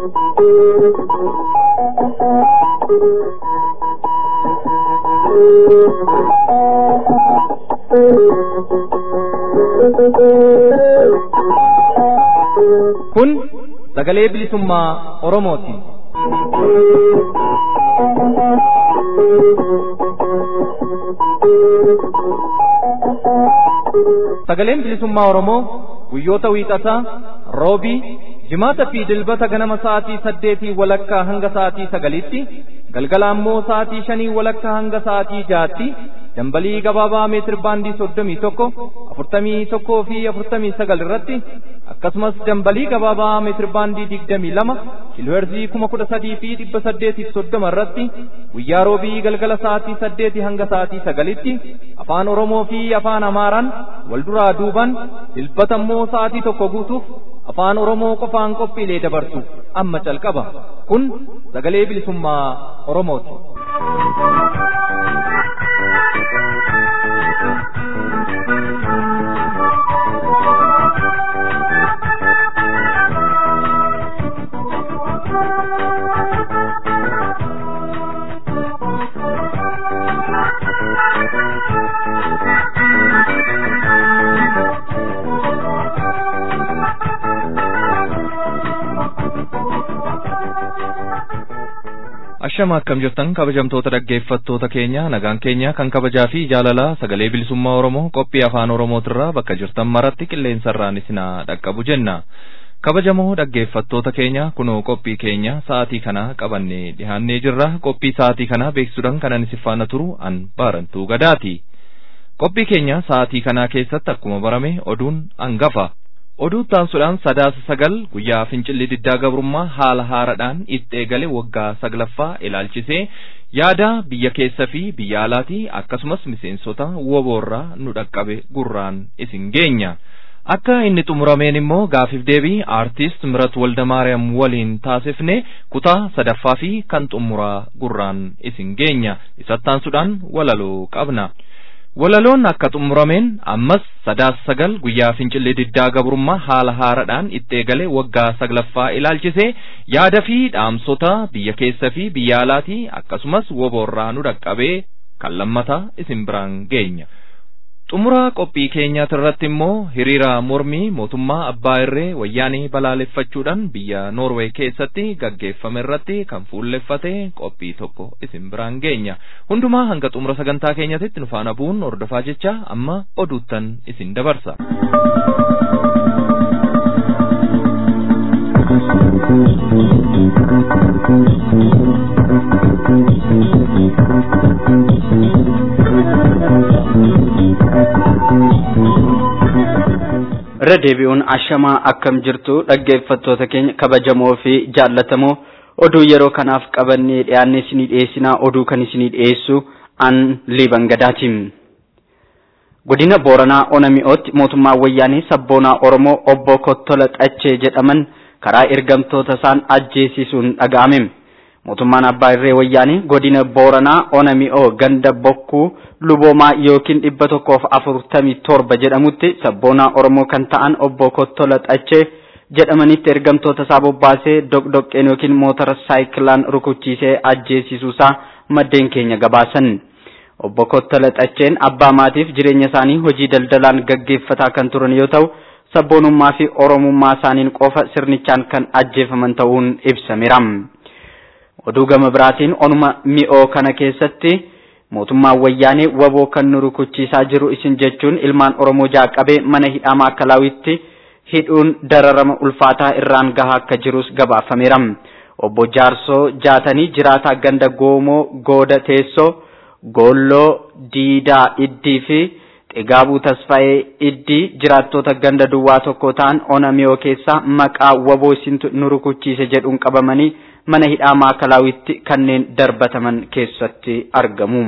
Kun sagalee bilisummaa Oromooti. Sagaleen bilisummaa Oromoo guyyoota wiixataa, roobii, jimaata fi dilbata ganama sa'aatii saddeetii walakkaa hanga sa'aatii sagaliitti, galgala ammoo sa'aatii shanii walakkaa hanga sa'aatii jaatti, dambalii gabaabaa meetir baandii soddomii tokko, afurtamii tokkoo fi afurtamii sagal irratti, akkasumas dambalii gabaabaa meetir baandii digdamii lama, kiilooherzii kuma kudha sadii fi dhibba saddeetiif soddoma irratti, guyyaa roobii galgala sa'aatii saddeetii hanga sa'aatii sagalitti, afaan Oromoo fi afaan Amaaraan wal duraa duuban, dilbata immoo sa'aatii tokko guutuuf afaan Oromoo qofaan qophiilee dabarsu amma calqaba. Kun sagalee bilisummaa Oromooti. Ashama akkam jirtan kabajamtoota dhaggeeffattoota keenya nagaan keenya kan kabajaa fi jaalalaa sagalee bilisummaa Oromoo qophii afaan Oromootirraa bakka jirtan maratti qilleensarraan isinaa dhaqqabu jenna. Kabajamoo dhaggeeffattoota keenya kunoo qophii keenya sa'aatii kana qabannee dhihaannee jirra qophii sa'aatii kana beeksisuudhaan kanan isin faana turu an baarantuu gadaati. Qophii keenya sa'aatii kanaa keessatti akkuma barame oduun hangafa. Oduu taansuudhaan sadaasa sagal guyyaa fincilli diddaa gabrummaa haala haaraadhaan itti eegale waggaa saglaffaa ilaalchisee yaada biyya keessa fi biyya alaatii akkasumas miseensota woboorraa nu dhaqqabe gurraan isin geenya. Akka inni xumurameen immoo gaafiif deebii aartist Mirat Waldamaariyaam waliin taasifne kutaa sadaffaa fi kan xumuraa gurraan isin geenya. Isattaansuudhaan walaloo qabna. Walaloon akka xumurameen ammas sadaasa sagal guyyaa fincilli diddaa gabrummaa haala haaraadhaan itti eegale waggaa saglaffaa ilaalchisee yaada fi dhaamsota biyya keessa fi biyya alaatii akkasumas woboorraa nu dhaqqabee kan lammataa isin biraan geenya. Xumuraa qophii keenyaati irratti immoo hiriira mormii mootummaa abbaa irree wayyaanii balaaleffachuudhaan biyya Noorwee keessatti gaggeeffame irratti kan fuulleffate qophii tokko isin biraan geenya. Hundumaa hanga xumura sagantaa keenyatti nu faana bu'uun hordofaa jecha amma oduuttan isin dabarsa. irra deebi'uun ashamaa akkam jirtu dhaggeeffattoota keenya kabajamoo fi jaallatamoo oduu yeroo kanaaf qabannee dhiyaanne isinii dhiyeessinaa oduu kan isinii dhiyeessu an liiban gadaatiin. Godina Booranaa Onami'ootti mootummaa wayyaanii sabboonaa Oromoo obbo Kottola Xachee jedhaman karaa ergamtoota isaan ajjeesisuun dhaga'ame. mootummaan abbaa irree wayyaanii godina booranaa onami'oo ganda bokkuu luboomaa yookiin dhibba tokkoof afurtamii torba jedhamutti sabboonaa oromoo kan ta'an obbo Kottola Xachee jedhamanitti ergamtoota isaa bobbaasee doqdoqqeen yookiin motora saayikilaan rukuchiisee ajjeesisuusaa maddeen keenya gabaasan. Obbo Kottola Xacheen abbaa maatiif jireenya isaanii hojii daldalaan gaggeeffataa kan turan yoo ta'u sabboonummaa fi oromummaa isaaniin qofa sirnichaan kan ajjeefaman ta'uun ibsameera. oduu gama biraatiin onuma mi'oo kana keessatti mootummaan wayyaanee waboo kan nu rukuchiisaa jiru isin jechuun ilmaan oromoo jaaqabee mana hidhaa maakkalaawitti hidhuun dararama ulfaataa irraan gahaa akka jirus gabaafameera. Obbo Jaarsoo jaatanii jiraataa ganda goomoo gooda teessoo goolloo diidaa iddii fi xigaabuu tasfaa'ee iddii jiraattota ganda duwwaa tokko ta'an ona mi'oo keessaa maqaa waboo isintu nu rukuchiise jedhuun qabamanii mana hidhaa maakkalaawitti kanneen darbataman keessatti argamu.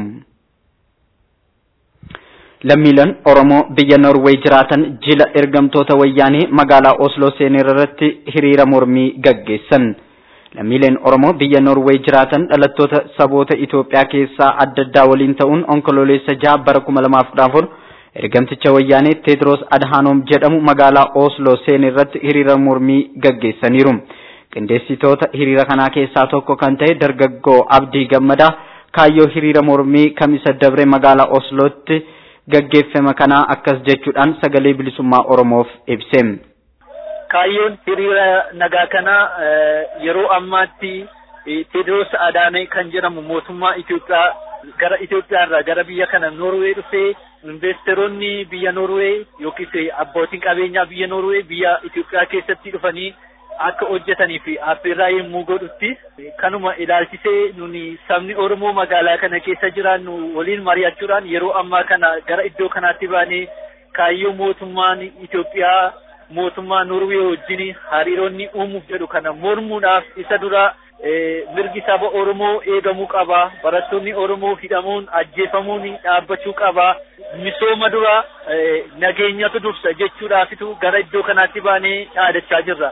Lammiileen Oromoo biyya Norwee jiraatan jila ergamtoota wayyaanee magaalaa Osloo seener irratti hiriira mormii gaggeessan. Lammiileen Oromoo biyya Norwee jiraatan dhalattoota saboota Itoophiyaa keessaa adda addaa waliin ta'uun onkololeessa jaha bara kuma lamaaf kudha afur ergamticha wayyaanee Teedros Adhaanoom jedhamu magaalaa Osloo seener irratti hiriira mormii gaggeessaniiru. qindeessitoota hiriira kanaa keessaa tokko kan ta'e dargaggoo Abdii Gammadaa kaayyoo hiriira mormii kamisa dabre magaalaa Oslootti gaggeeffame kanaa akkas jechuudhaan sagalee bilisummaa Oromoof ibse. Kaayyoon hiriira nagaa kanaa yeroo ammaatti Teediroos Adaanee kan jedhamu mootummaa Itoophiyaa gara Itoophiyaa irraa gara biyya kana Noorwee dhufee investeeronni biyya Noorwee yookiis abbootiin qabeenyaa biyya Noorwee biyya Itoophiyaa keessatti dhufanii akka hojjetanii fi affeerraa yommuu godhutti kanuma ilaalchisee nuni sabni Oromoo magaalaa kana keessa jiraannu waliin mari'achuudhaan yeroo ammaa kana gara iddoo kanaatti baanee kaayyoo mootummaan Itoophiyaa mootummaa Noorwee wajjin hariiroonni uumuuf jedhu kana mormuudhaaf isa dura mirgi saba Oromoo eegamuu qaba. Barattoonni Oromoo hidhamuun ajjeefamuun dhaabbachuu qaba. Misooma dura nageenyatu dursa jechuudhaafitu gara iddoo kanaatti baanee dhaadachaa jirra.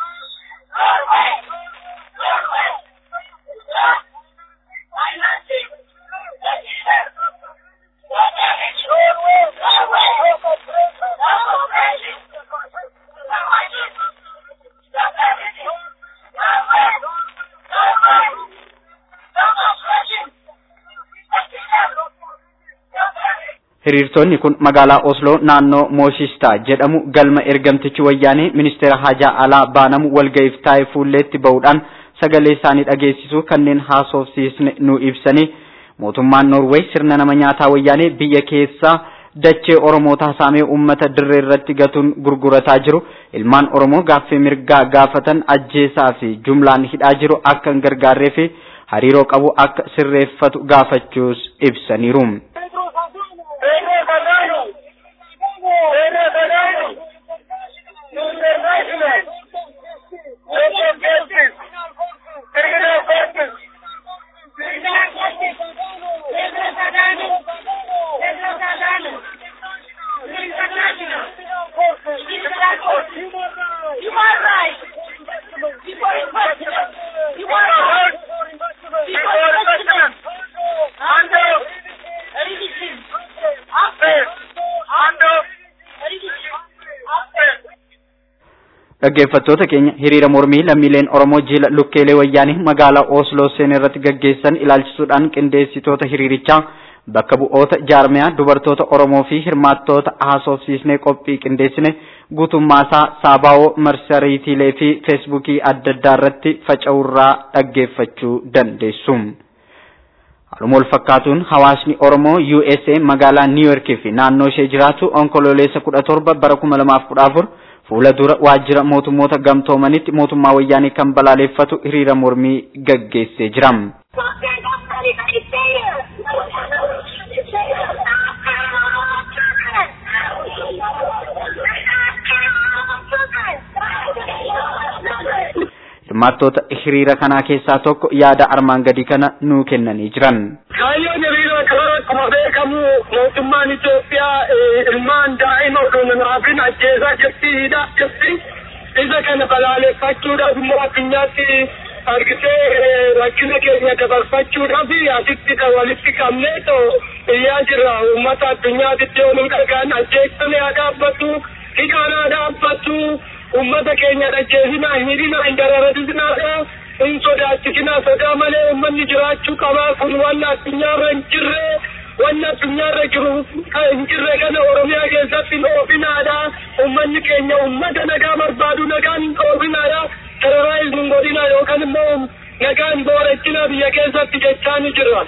Hiriirtonni kun magaalaa Osloo naannoo Mooshistaa jedhamu galma ergamtichi wayyaanee ministeera hajaa alaa baanamu walga'iif taa'e fuulleetti bahuudhaan sagalee isaanii dhageessisuu kanneen haasofsiisne nu ibsanii mootummaan Noorweey sirna nama nyaataa wayyaanee biyya keessaa dachee Oromoota saamee uummata dirree irratti gatuun gurgurataa jiru ilmaan Oromoo gaaffii mirgaa gaafatan ajjeesaa fi jumlaan hidhaa jiru akka hin gargaarree fi hariiroo qabu akka sirreeffatu gaafachuus ibsaniiru. Dhaggeeffattoota keenya hiriira mormii lammiileen Oromoo jila lukkeelee wayyaanii magaalaa Osloo seen irratti gaggeessan ilaalchisuudhaan qindeessitoota hiriirichaa bakka bu'oota jaarmiyaa dubartoota Oromoo fi hirmaattoota haasofsiisnee qophii qindeessine guutummaasaa saabaawoo marsariitiilee fi feesbuukii adda addaa irratti faca'urraa dhaggeeffachuu dandeessu. Haaluma wal fakkaatuun hawaasni Oromoo USA magaalaa New York fi naannoo ishee jiraatu onkololeessa kudha torba bara kuma lamaaf kudha afur fuula dura waajjira mootummoota gamtoomanitti mootummaa wayyaanii kan balaaleffatu hiriira mormii gaggeessee jira. Hirmaattoota hiriira kanaa keessaa tokko yaada armaan gadii kana nuu kennanii jiran. Kaayyoon hiriira kanaa akkuma beekamu mootummaan Itoophiyaa ilmaan daa'ima osoo hin hafin ajjeesaa jirti hidhaa jirti. Isa kana balaaleffachuudhaaf immoo addunyaatti argisee rakkina keenya dabarfachuudhaaf asitti walitti qabnee too iyyaa jirra uummata addunyaatitti ooluu dhagaan ajjeessamee haa dhaabbatu hidhaan haa dhaabbatu ummata keenya dhajjeesinaa hidhinaa hin dararatinaa hin sodaachisinaa sodaa malee ummanni jiraachuu qabaa kun wanna addunyaarra hin jirre wanna addunyaarra jiru hin jirre kana oromiyaa keessatti hin oofinaadha ummanni keenya ummata nagaa barbaadu nagaan hin oofinaadha teroraayiz hin godhina yookaan immoo nagaan boorechina biyya keessatti jechaa ni jirra.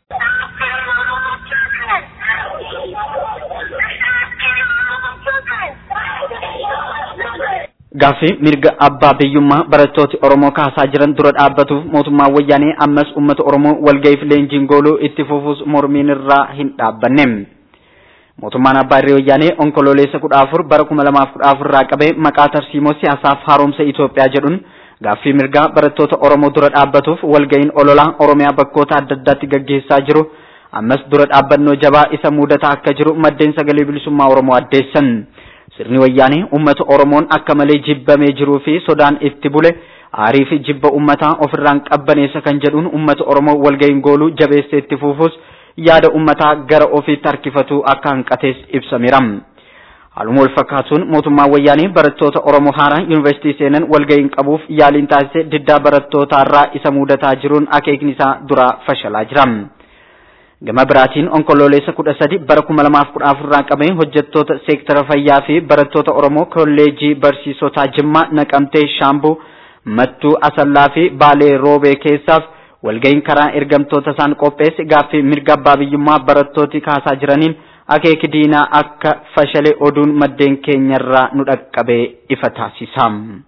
Gaaffii mirga abbaa biyyummaa barattooti Oromoo kaasaa jiran dura dhaabbatuuf mootummaan wayyaanee ammas uummata Oromoo walga'iif leenjiin gooluu itti fufuus mormiin irraa hin dhaabbanne. Mootummaan abbaa irree wayyaanee onkololeessa kudha afur bara kuma lamaaf kudha afur irraa qabee maqaa tarsiimoo siyaasaaf haaromsa Itoophiyaa jedhuun gaaffii mirgaa barattoota Oromoo dura dhaabbatuuf walga'iin ololaa Oromiyaa bakkoota adda addaatti gaggeessaa jiru ammas dura dhaabbannoo jabaa isa mudataa akka jiru maddeen sagalee bilisummaa Oromoo addeessan. Sirni wayyaanee uummata Oromoon akka malee jibbamee jiruu fi sodaan itti bule aarii fi jibba uummataa ofirraan qabbaneessa kan jedhuun uummata Oromoo walga'iin gooluu jabeessee itti fufuus yaada uummataa gara ofiitti harkifatu akka hanqatees ibsameera. Haaluma wal fakkaatuun mootummaan wayyaanee barattoota Oromoo haaraa yuunivarsiitii seenan walga'iin qabuuf yaaliin taasise diddaa barattootaarraa isa mudataa jiruun akeekni isaa duraa fashalaa jira. Gama biraatiin onkololeessa kudha sadi bara kuma lamaaf kudha afurraa qabee hojjettoota seektara fayyaa fi barattoota Oromoo kolleejii barsiisotaa Jimmaa Naqamtee Shaambuu Mattuu Asallaa fi Baalee Roobee keessaaf walga'iin karaa ergamtoota isaan qopheesse gaaffii mirga abbaa biyyummaa barattooti kaasaa jiraniin akeeki diinaa akka fashale oduun maddeen keenyarraa nu dhaqqabee ifa taasisa.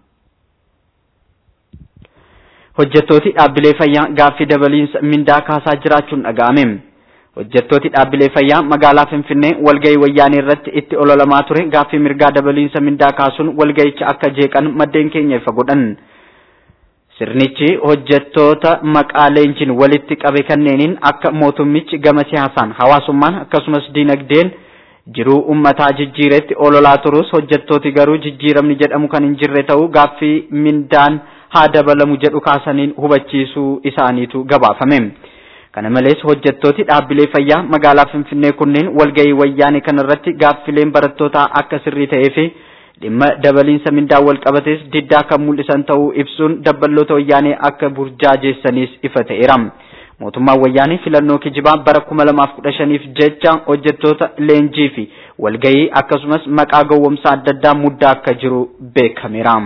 Hojjettooti dhaabbilee fayyaa gaaffii dabaliinsa mindaa kaasaa jiraachuun dhaga'ame. Hojjettooti dhaabbilee fayyaa magaalaa Finfinnee walgahii wayyaanee irratti itti ololamaa ture gaaffii mirgaa dabaliinsa mindaa kaasuun walgahicha akka jeeqan maddeen keenya ifa godhan. Sirnichi hojjettoota maqaa leenjiin walitti qabe kanneeniin akka mootummichi gama siyaasaan hawaasummaan akkasumas diinagdeen jiruu ummataa jijjiiretti ololaa turus hojjettooti garuu jijjiiramni jedhamu kan hin jirre ta'uu gaaffii mindaan haa dabalamu jedhu kaasaniin hubachiisuu isaaniitu gabaafame. Kana malees hojjettooti dhaabbilee fayyaa magaalaa Finfinnee kunneen walgahii wayyaanee kanarratti gaaffileen barattootaa akka sirrii ta'ee fi dhimma dabaliinsa mindaa wal qabates diddaa kan mul'isan ta'uu ibsuun dabballoota wayyaanee akka burjaajeessanis ifa ta'eera. Mootummaan wayyaanee filannoo kijibaa bara kuma lamaaf kudha shaniif jecha hojjettoota leenjii fi walgahii akkasumas maqaa gowwomsaa adda addaa muddaa akka jiru beekameera.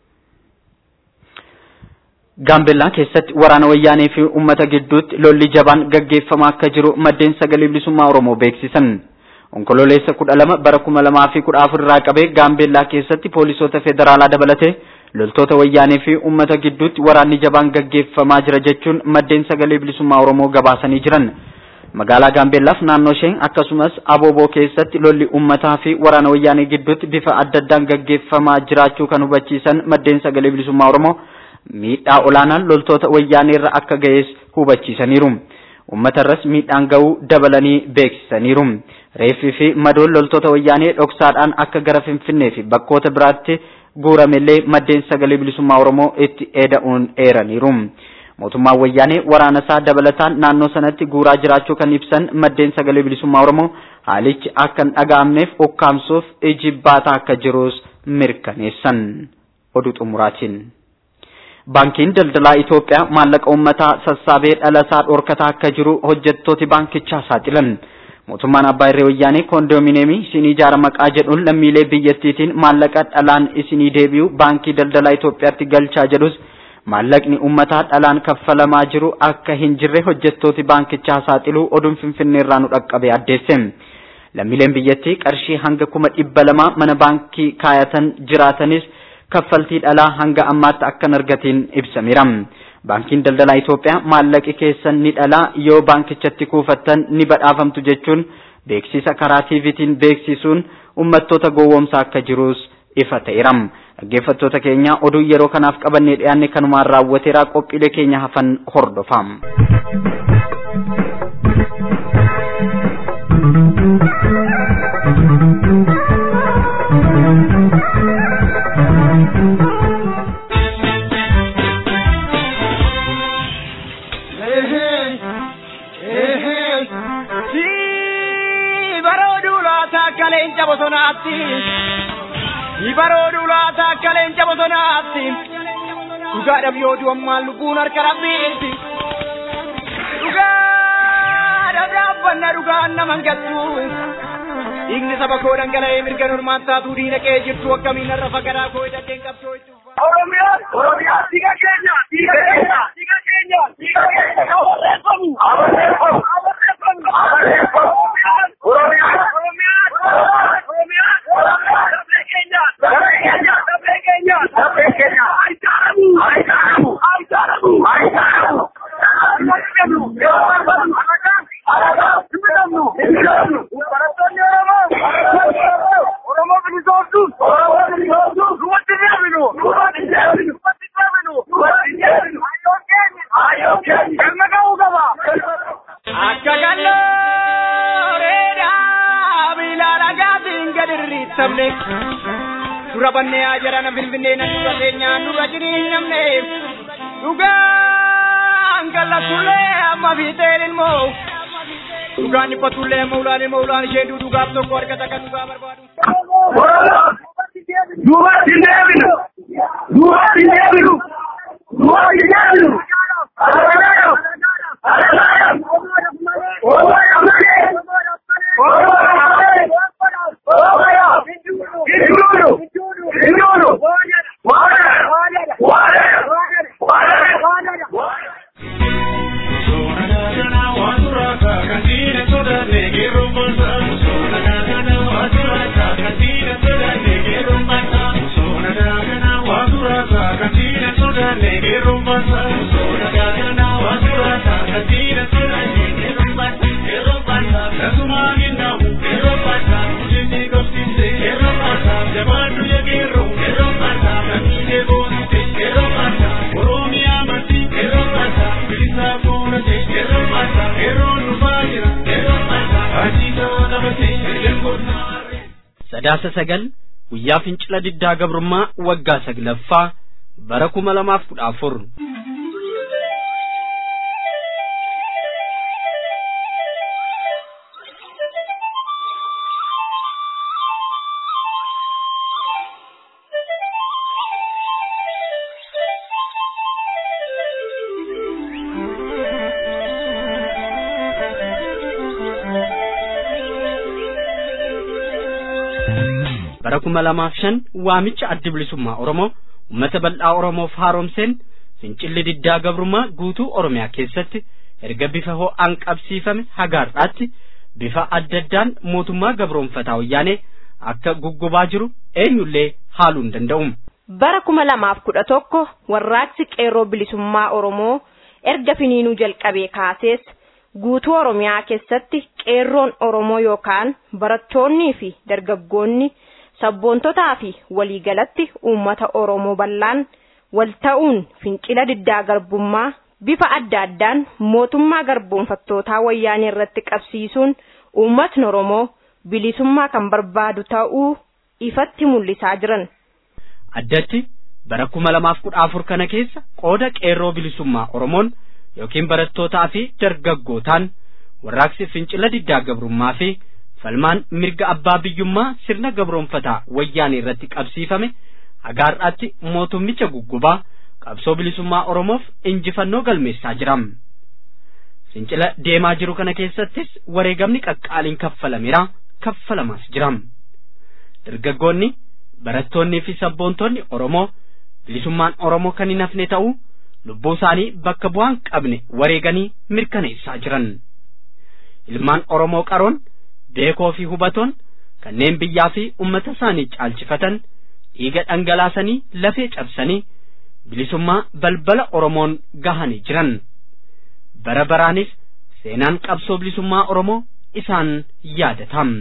Gaambellaa keessatti waraana wayyaanee fi uummata gidduutti lolli jabaan gaggeeffamaa akka jiru maddeen sagalee bilisummaa Oromoo beeksisan. Onkololeessa kudha lama bara kuma lamaa fi kudha afur irraa qabee Gaambellaa keessatti poolisoota federaalaa dabalatee loltoota wayyaanee fi uummata gidduutti waraanni jabaan gaggeeffamaa jira jechuun maddeen sagalee bilisummaa Oromoo gabaasanii jiran. Magaalaa Gaambellaaf naannoo isheen akkasumas Abooboo keessatti lolli uummataa fi waraana wayyaanee gidduutti bifa adda addaan gaggeeffamaa jiraachuu kan hubachiisan maddeen sagalee bilisummaa Oromoo miidhaa olaanaan loltoota wayyaanee irra akka ga'es hubachiisaniiru. Uummatarras miidhaan ga'uu dabalanii beeksisaniiru. Reeffii fi madoon loltoota wayyaanee dhoksaadhaan akka gara Finfinnee fi bakkoota biraatti guuramellee maddeen sagalee bilisummaa Oromoo itti eeda'uun eeraniiru. Mootummaan wayyaanee waraana isaa dabalataan naannoo sanatti guuraa jiraachuu kan ibsan maddeen sagalee bilisummaa Oromoo haalichi akka hin dhaga'amneef ukkaamsuuf ijibbaataa akka jirus mirkaneessan. Oduu xumuraatiin. Baankiin daldalaa Itoophiyaa maallaqa uummataa sassaabee dhalasaa dhorkataa akka jiru hojjettooti baankichaa saaxilan. Mootummaan Abbaa Irree Wayyaanee koondoomineemii isinii ijaara maqaa jedhuun lammiilee biyyattiitiin maallaqa dhalaan isinii deebi'u baankii daldalaa Itoophiyaatti galchaa jedhus maallaqni uummataa dhalaan kaffalamaa jiru akka hin jirre hojjettooti baankichaa saaxiluu oduun finfinneerraa nu dhaqqabe addeesse. Lammiileen biyyattii qarshii hanga kuma dhibba lamaa mana baankii kaayatan jiraatanis kaffaltii dhalaa hanga ammaatti akka hin argatiin ibsameera. Baankiin daldalaa Itoophiyaa maallaqi keessan ni dhalaa yoo baankichatti kuufattan ni badhaafamtu jechuun beeksisa karaa TVtiin beeksisuun uummattoota gowwoomsaa akka jirus ifa ta'eera. Dhaggeeffattoota keenya oduu yeroo kanaaf qabannee dhiyaanne kanumaan raawwateera qophiilee keenya hafan hordofaa. leenca bosonaatti ibaroodu laata akka leenca bosonaatti dhugaadhaaf yoo du'ammaan lubbuun harka rabbiitti dhugaadhaaf dhaabbanna dhugaan naman galchu dhiigni saba koo dhangala'ee mirga normaan taatuu diina qe'ee jirtu akkamiin narra fagaraa koo hidhateen qabsoo itti Oromiyaa, Oromiyaa, dhiiga keenya, dhiiga keenya, dhiiga keenya, dhiiga keenya, abarreeffamu, abarreeffamu, abarreeffamu, abarreeffamu, Oromiyaa, Oromiyaa, Oromiyaa, Oromiyaa, dafee keenya, dafee keenya, dafee keenya, dafee keenya, ayitaaramu, ayitaaramu, ayitaaramu, ayitaaramu. Barattoonni Oromoo, Oromoo bilisoomsuun, Oromoo bilisoomsuun, duwwatti deebinu, duwwatti deebinu, duwwatti deebinu, duwwatti deebinu, hayyoon keenya, hayyoon keenya, galma ga'uu qaba. Akka gallooreedhaa bilaala gaafiin gad irriittamne dura bannee haa jarana finfinnee na dura keenyaan dura jiriinyamne dhugaan gallatullee amma fiixeen ilmoo dhugaan dhiphatullee amma ulaan ilmoo ulaan ishee dhugaaf tokko argata kan dhugaa barbaadu. duubatti hin deebinu duubatti hin deebinu duubatti hin deebinu alagaadhaaf alagaadhaaf oomoodhaaf malee oomoodhaaf malee oomoodhaaf hin duunu hin duunu waadara waadara waadara sadaasa sagal guyyaa fincila diddaa gabrummaa waggaa saglaffaa bara kuma lamaaf kudha afur bara kuma lamaaf shan waamicha addi bilisummaa oromoo ummata bal'aa oromoof haaromseen fincilli diddaa gabrummaa guutuu oromiyaa keessatti erga bifa ho'aan qabsiifame hagaarraatti bifa adda addaan mootummaa gabroonfataa wayyaanee akka guggubaa jiru eenyullee haaluu hin danda'u. bara kuma lamaaf kudha tokko warraaqsi qeerroo bilisummaa oromoo erga finiinuu jalqabee kaasees guutuu oromiyaa keessatti qeerroon oromoo yookaan barattoonnii fi dargaggoonni sabboontotaa fi waliigalatti uummata oromoo bal'aan wal ta'uun fincila diddaa garbummaa bifa adda addaan mootummaa garboonfattootaa wayyaanee irratti qabsiisuun uummatni oromoo bilisummaa kan barbaadu ta'uu ifatti mul'isaa jiran. addatti bara kuma lamaaf kudha afur kana keessa qooda qeerroo bilisummaa oromoon yookiin barattootaa fi dargaggootaan warraaqsi fincila diddaa gabrummaa fi falmaan mirga abbaa biyyummaa sirna gabroonfataa wayyaanee irratti qabsiifame hagaarraatti mootummicha guggubaa qabsoo bilisummaa oromoof injifannoo galmeessaa jiram fincila deemaa jiru kana keessattis wareegamni qaqqaaliin kaffalameera kaffalamaas jiram dargaggoonni barattoonnii fi sabboontonni oromoo bilisummaan oromoo kan hin hafne ta'uu lubbuu isaanii bakka bu'aan qabne wareeganii mirkaneessaa jiran ilmaan oromoo qaroon beekoo fi hubatoon kanneen biyyaa fi ummata isaanii caalchifatan dhiiga dhangalaasanii lafee cabsanii bilisummaa balbala oromoon gahanii jiran bara baraanis seenaan qabsoo bilisummaa oromoo isaan yaadatam.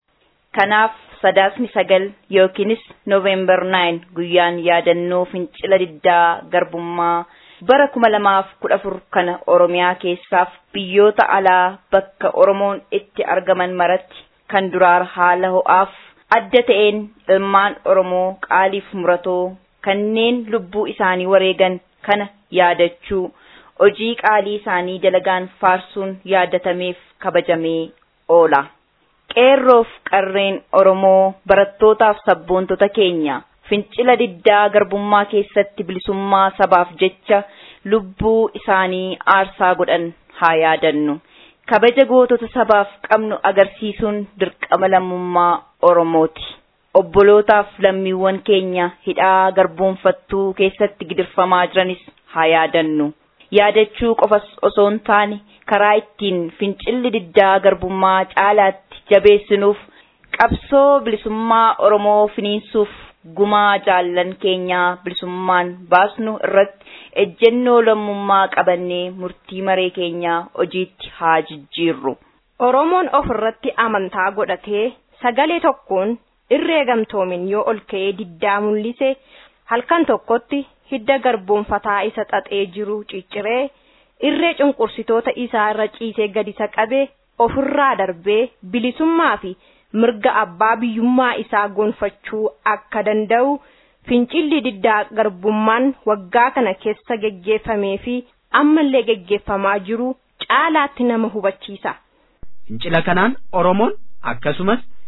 kanaaf sadaasni sagal yookiinis noovembar 9 guyyaan yaadannoo fincila diddaa garbummaa bara kuma lamaaf kudha afur kana oromiyaa keessaaf biyyoota alaa bakka oromoon itti argaman maratti kan duraar haala ho'aaf adda ta'een ilmaan oromoo qaaliif muratoo kanneen lubbuu isaanii wareegan kana yaadachuu hojii qaalii isaanii dalagaan faarsuun yaadatameef kabajamee oola. qeerroof qarreen oromoo barattootaaf sabboontota keenya fincila diddaa garbummaa keessatti bilisummaa sabaaf jecha lubbuu isaanii aarsaa godhan haa yaadannu kabaja gootota sabaaf qabnu agarsiisuun dirqama lammummaa oromooti obbolootaaf lammiiwwan keenya hidhaa garboonfattuu keessatti gidirfamaa jiranis haa yaadannu yaadachuu qofas osoo hin taane karaa ittiin fincilli diddaa garbummaa caalaatti jabeessinuuf qabsoo bilisummaa oromoo finiinsuuf gumaa jaallan keenyaa bilisummaan baasnu irratti ejjennoo lammummaa qabannee murtii maree keenyaa hojiitti haa jijjiirru. Oromoon of irratti amantaa godhatee sagalee tokkoon irree gamtoomin yoo ol ka'ee diddaa mul'ise halkan tokkotti hidda garboonfataa isa xaxee jiru cicciree irree cunqursitoota isaa irra ciisee gadi isa qabee ofirraa darbee bilisummaa fi mirga abbaa biyyummaa isaa gonfachuu akka danda'u fincilli diddaa garbummaan waggaa kana keessa geggeeffamee fi ammallee geggeeffamaa jiru caalaatti nama hubachiisa. Fincila kanaan Oromoon akkasumas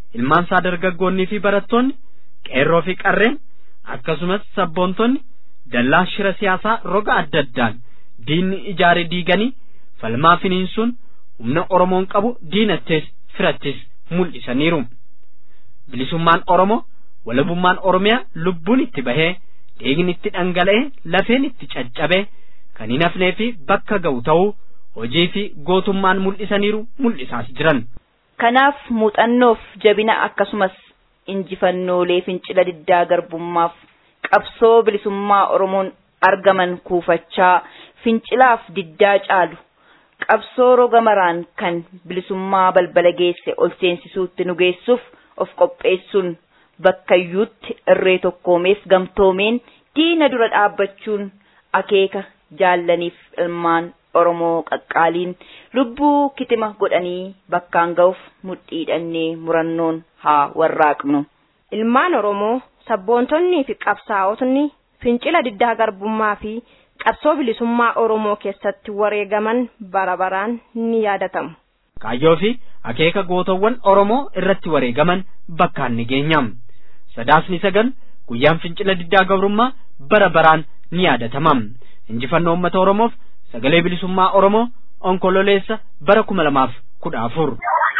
ilmaansaa dargaggoonnii fi barattoonni qeerroo fi qarreen akkasumas sabboontonni dallaa shira siyaasaa roga adda addaan diinni ijaare diiganii falmaa finiinsuun humna oromoon qabu diinattees firattis mul'isaniiru bilisummaan oromoo walabummaan oromiyaa lubbuun itti bahee dhiigni itti dhangala'ee lafeen itti caccabe kan hin hafnee fi bakka ga'u ta'uu hojii fi gootummaan mul'isaniiru mul'isaas jiran. Kanaaf muuxannoof jabina akkasumas injifannoolee fincila diddaa garbummaaf qabsoo bilisummaa Oromoon argaman kuufachaa fincilaaf diddaa caalu qabsoo roga maraan kan bilisummaa balbala geesse ol seensisuutti nu geessuuf of qopheessuun bakkayyuutti irree tokkoomeef gamtoomeen diina dura dhaabbachuun akeeka jaallaniif ilmaan Oromoo qaqqaaliin lubbuu kitima godhanii bakkaan ga'uuf mudhiidhannee murannoon haa warraaqnu. Ilmaan Oromoo sabboontonnii fi qabsaa'otni fincila diddaa garbummaa fi qabsoo bilisummaa Oromoo keessatti wareegaman bara baraan ni yaadatamu. Kaayyoo fi akeeka gootawwan Oromoo irratti wareegaman bakkaan ni geenyam. Sadaasni sagal guyyaan fincila diddaa gabrummaa bara baraan ni yaadatamam. Injifannoo uummata Oromoof sagalee bilisummaa Oromoo onkololeessa bara kuma lamaaf kudha afur.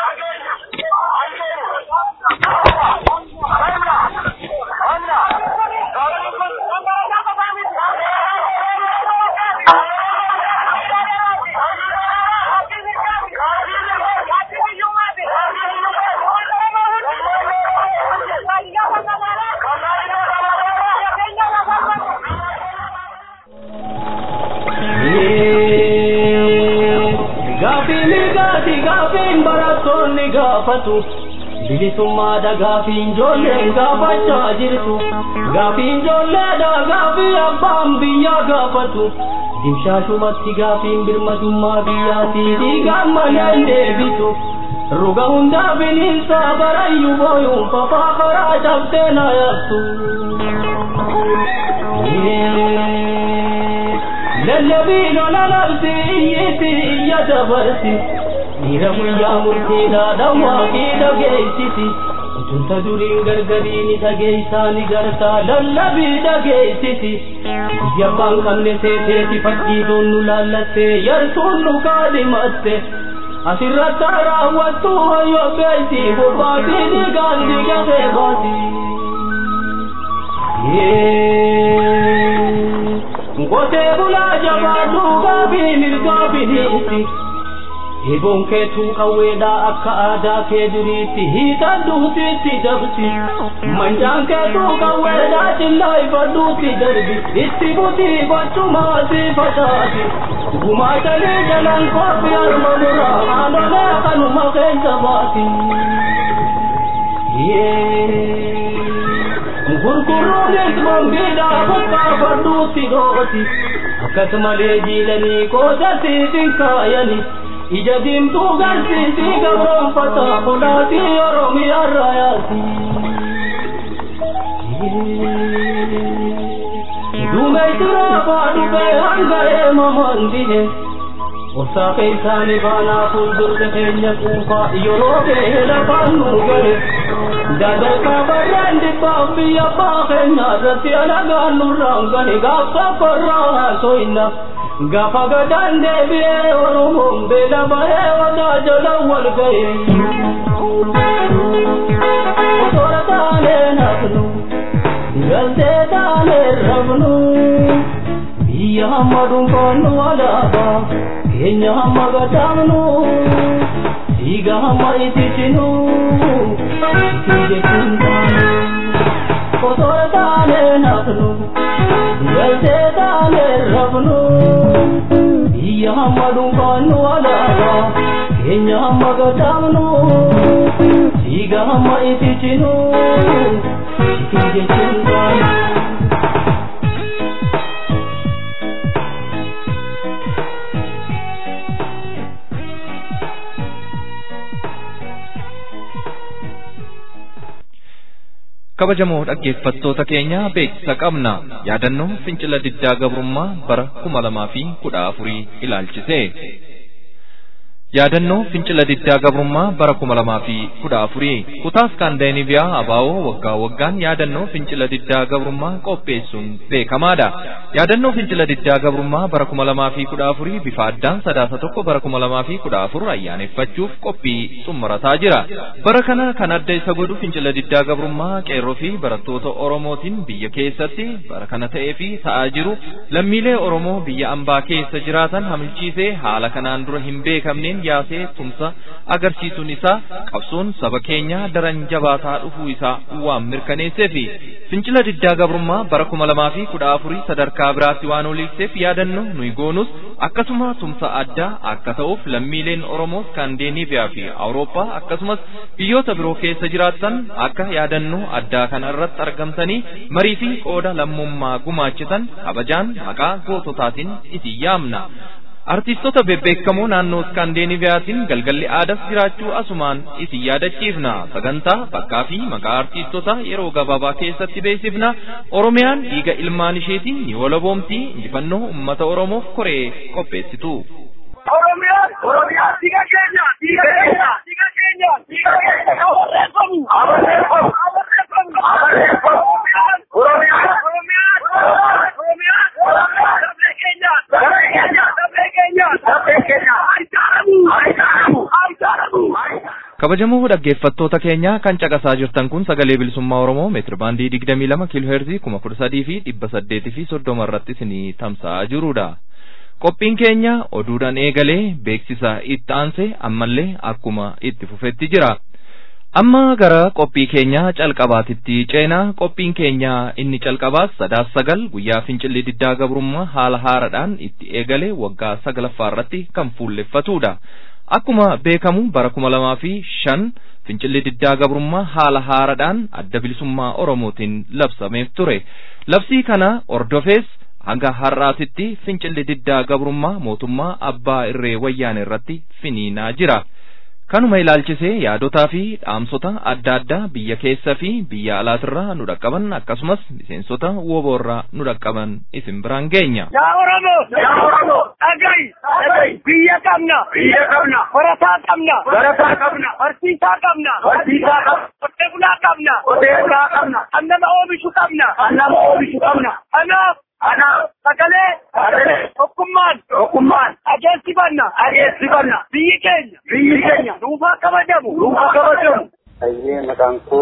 gaafiin barattoonni gaafatu bilisummaadha gaafiin ijoolleen gaafachaa jirtu gaafiin ijoolleedha gaafii abbaan biyyaa gaafatu dimshaashumatti gaafiin birmadummaa biyyaatii dhiigaan maleen deebitu ruga hundaa bineensaa barayyuu booyuun fafaa karaa cabsee na yaabtu. lallabii lola labsi iyyiti iyya dabarsi dhiira guyyaa murtiidhaa dhawwaa fi dhageessisi utunta duriin gargarii ni dhageessaa ni gartaa lallabii dhageessisi biyya abbaan qabne seeteeti fakkiituun nu laallattee yartuun nu kaadhimatte asirratti raawwattu hoyyoo beeyti bobbaatii dhiigaan dhiigatee baati. Ngotee bulaa jabaadhu gaabii mirgaa biniiti. Eeboon keetuu qawweedhaa akka aadaa kee duriitti hiikan duutiitti dabsi. Manjaan keetuu qawweedhaa cillaa ifadhuutti darbi. Itti butii gochumaati facaati. Gumaatanii jalaan koofii harma muraa haadholee kanuma keessa baati. Gurguruunis mambiidhaa bakka fardhuutti dhooti. Akkasumalee jiilanii qoodasiitiin kaayanii. ija diimtuu garsiisii gabroonfata kulaatii oromiyaa raayaati. Duumeytiraa baadhubee hanga eemamaan dihe. Obsaa keessaanii baanaa fuuldurte keenya quufaa yeroo ga'e lafaan nu gahe. Dadarkaa barreen dhibbaaf biyya abbaa keenya irratti alagaan nurraan gahe gaafsa korraa haasoinna. Gaafa gadaan deebi'ee Oromoon beela bahee wadaa jala wal ga'e. Osoora taanee nafnu, galtee taanee rafnu, biyya hamma dhuunfaannu alaabaa, keenya hamma gadaamnu, dhiiga hamma ititinu, itti jechuun taanu. Osoora taanee nafnu, galtee taanee rafnu. biyya hamma dhuunfaannu alaabaa keenya hamma gadaamnu dhiiga hamma ititinu itti jechuun taanu. kabajamoo dhaggeeffattoota keenya beeksisa qabna yaadannoo fincila diddaa gabrummaa bara kuma lamaa fi kudha afurii ilaalchise yaadannoo fincila diddaa gabrummaa bara kuma lamaa fi kudha afurii kutaa iskaandinaaviyaa abaawoo waggaa waggaan yaadannoo fincila diddaa gabrummaa qopheessuun beekamaadha yaadannoo fincila diddaa gabrummaa bara kuma lamaa fi kudha afurii bifa addaan sadaasa tokko bara kuma lamaa fi kudha afur ayyaaneffachuuf qophii xumurataa jira bara kana kan adda isa godhu fincila diddaa gabrummaa qeerroo fi barattoota oromootiin biyya keessatti bara kana ta'ee fi ta'aa jiru lammiilee oromoo biyya ambaa keessa jiraatan hamilchiisee haala kanaan dura hin beekamneen yaasee tumsa agarsiisuun isaa qabsoon saba keenyaa daran jabaataa dhufuu isaa waan mirkaneessee fi fincila diddaa gabrummaa bara kuma lamaa fi kudha afurii sadarkaa biraatti waan oliikseef yaadannoo nuyi goonus akkasuma tumsa addaa akka ta'uuf lammiileen oromoo iskaandinaaviyaa fi awurooppaa akkasumas biyyoota biroo keessa jiraatan akka yaadannoo addaa kana irratti argamtanii marii fi qooda lammummaa gumaachitan kabajaan maqaa goototaatiin isin yaamna. artiistota bebbeekamoo naannoo iskaandinaviyaatiin galgalli aadas jiraachuu asumaan isin yaadachiifna sagantaa bakkaa fi maqaa artiistota yeroo gabaabaa keessatti beeksifna oromiyaan dhiiga ilmaan isheetiin ni walaboomti injifannoo ummata oromoof koree qopheessitu. Oromiyaan Oromiyaan dhiiga keenya dhiiga keenya dhiiga keenya dhiiga keenya abarreeffamu abarreeffamu abarreeffamu abarreeffamu Oromiyaan Oromiyaan Oromiyaan Oromiyaan Oromiyaan sabee keenya sabee keenya sabee keenya sabee keenya ayyaanamu ayyaanamu ayyaanamu kabajamoo dhaggeeffattoota keenya kan caqasaa jirtan kun sagalee bilisummaa oromoo meetir baandii digdamii lama kiiloo heerzii kuma kudha sadii fi dhibba saddeetii fi soddoma irratti isinii tamsa'aa jirudha. qophiin keenya oduudhaan eegalee beeksisa itti aanse ammallee akkuma itti fufetti jira. Amma gara qophii keenya calqabaatitti ceenaa qophiin keenya inni calqabaas sadaas sagal guyyaa fincilli diddaa gabrummaa haala haaraadhaan itti eegale waggaa saglaffaa irratti kan fuulleffatudha. Akkuma beekamu bara kuma lamaa fi shan fincilli diddaa gabrummaa haala haaraadhaan adda bilisummaa Oromootiin labsameef ture. Labsii kana ordofees hanga har'aatitti fincilli diddaa gabrummaa mootummaa abbaa irree wayyaane irratti finiinaa jira. Kanuma ilaalchisee yaadotaa fi dhaamsota adda addaa biyya keessa fi biyya alaatirraa nu dhaqqaban akkasumas miseensota woboorraa nu dhaqqaban isin biraan geenya. Yaa Oromoo yaa Oromoo dhaga'i dhaga'i biyya qabna biyya qabna barataa qabna barataa qabna barsiisaa qabna barsiisaa qabna qotee bulaa qabna qotee bulaa qabna kan nama oomishu qabna kan nama oomishu qabna kanaaf kanaaf sagalee sagalee tokkummaan tokkummaan adeemsifanna adeemsifanna biyyi keenya biyyi keenya duufaa kabajamu duufaa kabajamu. Ayyee maqaan koo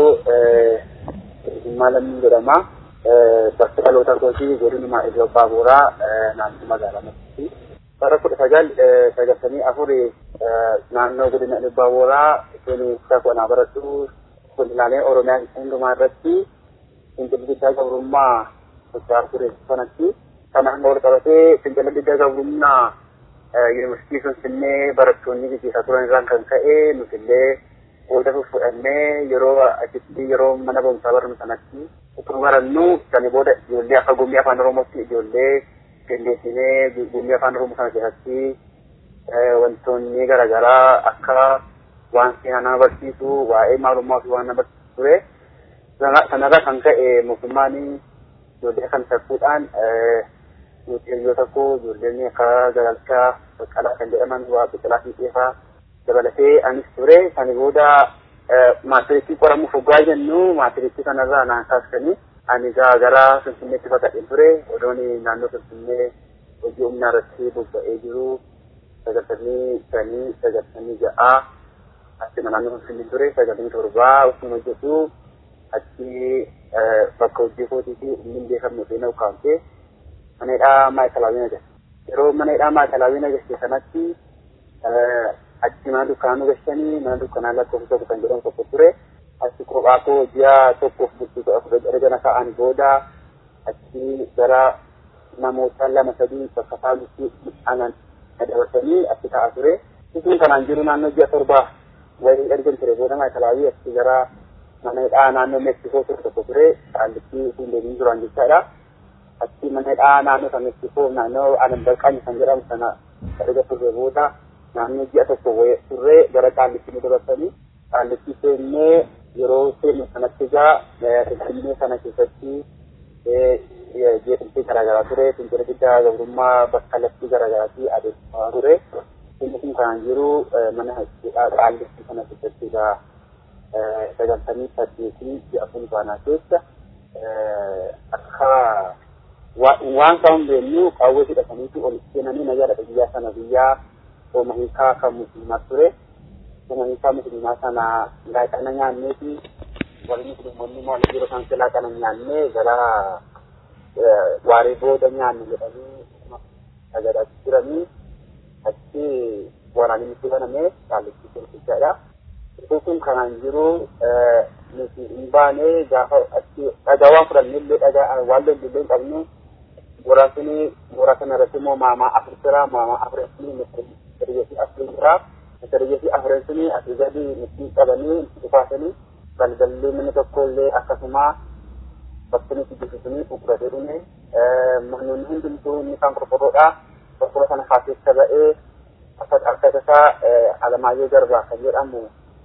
Himmaa Lammii jedhama. Bakka dhaloota kootii godinuma Iddoo Baaburaa naannoo magaalaa Masiitii. Bara kudha sagal sagaltamii afurii naannoo godina Iddoo Baaburaa isheen qonnaa barattu godinaalee Oromiyaa hundumaa irratti fincilli diddaa gabrummaa socho'aa ture sanatti kanaan wal qabatee fincila diddaa gabrummaa yuunivarsiitii Finfinnee barattoonni gaggeessaa turan irraan kan ka'e nutillee qooda fudhannee yeroo achitti yeroo mana barumsaa barnu sanatti utuu barannu sani booda ijoollee akka gombii afaan oromootti ijoollee qindeessinee gombii afaan oromoo sana keessatti wantoonni garaagaraa akka waan seenaa nama barsiisu waa'ee maalummaa fi waan nama barsiisu ture sanarraa kan ka'e mootummaan ijoollee kan takkuudhaan nuti yoo tokko ijoolleen akka galalchaa baqqalaa kan jedhaman waa biqilaa fi xeefaa dabalatee anis ture sani booda maatiriitti qoramuuf hoggaa jennu maatiriitti kanarraa naan kaasanii ani gara finfinneetti fakkateen ture odoon naannoo finfinnee hojii humnaa irratti bobba'ee jiru sagaltamii shanii sagaltamii ja'aa achuma naannoo finfinnee ture sagaltamii torbaa osoo hojjetu achi bakka hojii kootii fi inni beekamne seenaa ukkaamtee mana hidhaa maayikalaawwiin agarsiisa yeroo mana hidhaa maayikalaawwiin agarsiisa sanatti achi mana dukkaanaa gashanii mana dukkaanaa lakkoofsa tokko kan jedhamu tokko ture achi kophaa koo ji'a tokkoof bulchitoota afur erga ka'an booda achi gara namoota lama sadii bakka faalutti anan dabarsanii achi ta'a ture isin kanaan jiru naannoo ji'a torbaa wayii ergan ture booda maayikalaawwii achi gara mana hidhaa naannoo meeksikoo ture tokko ture kaallitti isin deebiin jiran jechaadha achi mana hidhaa naannoo san meeksikoo naannoo anan balqaanyi kan jedhamu sana erga turre booda naannoo ji'a tokko turre gara kaallitti nu dabarsanii kaallitti seennee yeroo seennu sanatti egaa finfinnee sana keessatti jeequmsi garaagaraa ture fincila diddaa gabrummaa bakka lafti garaagaraatti adeemsifamaa ture inni kun kanaan jiru mana hidhaa qaallitti kana keessatti egaa sagaltamii saddeetii ji'a fulbaanaa keessa akka waan kan beeknu qawwee hidhataniitu ol seenanii nayyaadha biyyaa sana biyyaa sooma hiikaa kan musliimaa ture sooma hiikaa musliimaa sana laaqana nyaanneeti warri musliimonni maal yeroo isaan laaqana nyaannee gara waaree booda nyaanne jedhanii sagadaa jiranii achi waraanni nutti baname qaallitti turtichaadha. Iddoo kun kanaan jiru nuti hin baane gaafa achi dhagaa waan fudhannee illee dhagaa waan lolli illee hin qabne muraasni mooraa kana irratti immoo maamaa afur jira maamaa afreessni misiriyyeessi afur jira misiriyyeessi afreessni asii gadi nutti qabanii dhufaasanii galgallee manni tokko illee akkasuma bakki nuti jibbisanii uguratee dhume manoonni hundumtuu inni kan qorqorroodha qorqorroo sana keessa ba'ee akka isaa alamaayyoo garbaa kan jedhamu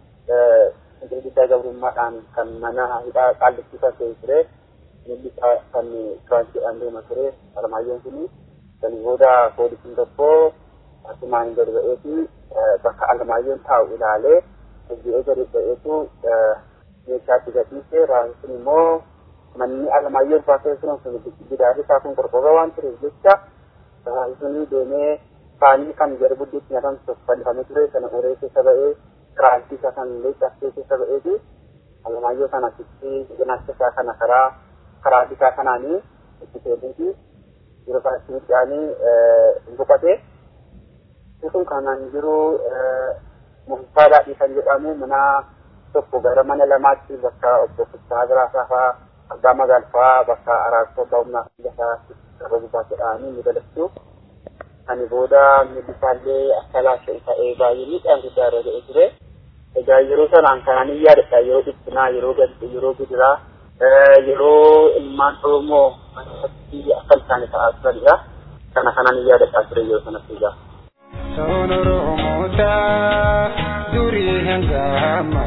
guddaa gabrummaadhaan kan mana hidhaa qaallitti kan ta'e ture inni kan tiraansiidhaan deema ture alamaayyoon kuni kan booda poolisiin tokko asumaan gadi ba'eeti bakka alamaayyoon taa'u ilaalee hojii gadi ba'eetu meeshaatti gatiise raawwisin immoo manni alamaayyoon baasee turan sun gidaarri isaa kun qorqorroo waan tureef jecha raawwisin deemee faanii kan gara buddeetti nyaatan fannifamee ture sana uree keessa ba'ee kiraantii isaa kan illee cabsee keessa ba'eeti alamaayyoo sana achitti cinaacha isaa kana karaa karaa bitaa kanaanii itti seenuuti yeroo isaa itti midhaanii boqotee sun kanaan jiru murtaa daadhii kan jedhamu mana tokko gara mana lamaatti bakka obbo Fistaa Biraasaa fa'aa abbaa magaalfaa bakka araarsoo abbaa humnaa lafaa irra gubaa jedhanii ni dalassu. Ani booda millisaallee akka laashee ta'ee baay'ee miidhaan guddaa irra ga'ee ture. Egaa yeroo sanaan kanaan hin yaadadha yeroo dhiphinaa yeroo gaddi yeroo gidiraa yeroo ilmaan Oromoo manatti akka isaan ta'aa turanidha. Kana kanaan hin yaadadha ture yeroo sanatti egaa. Soon Oromoota durii hangama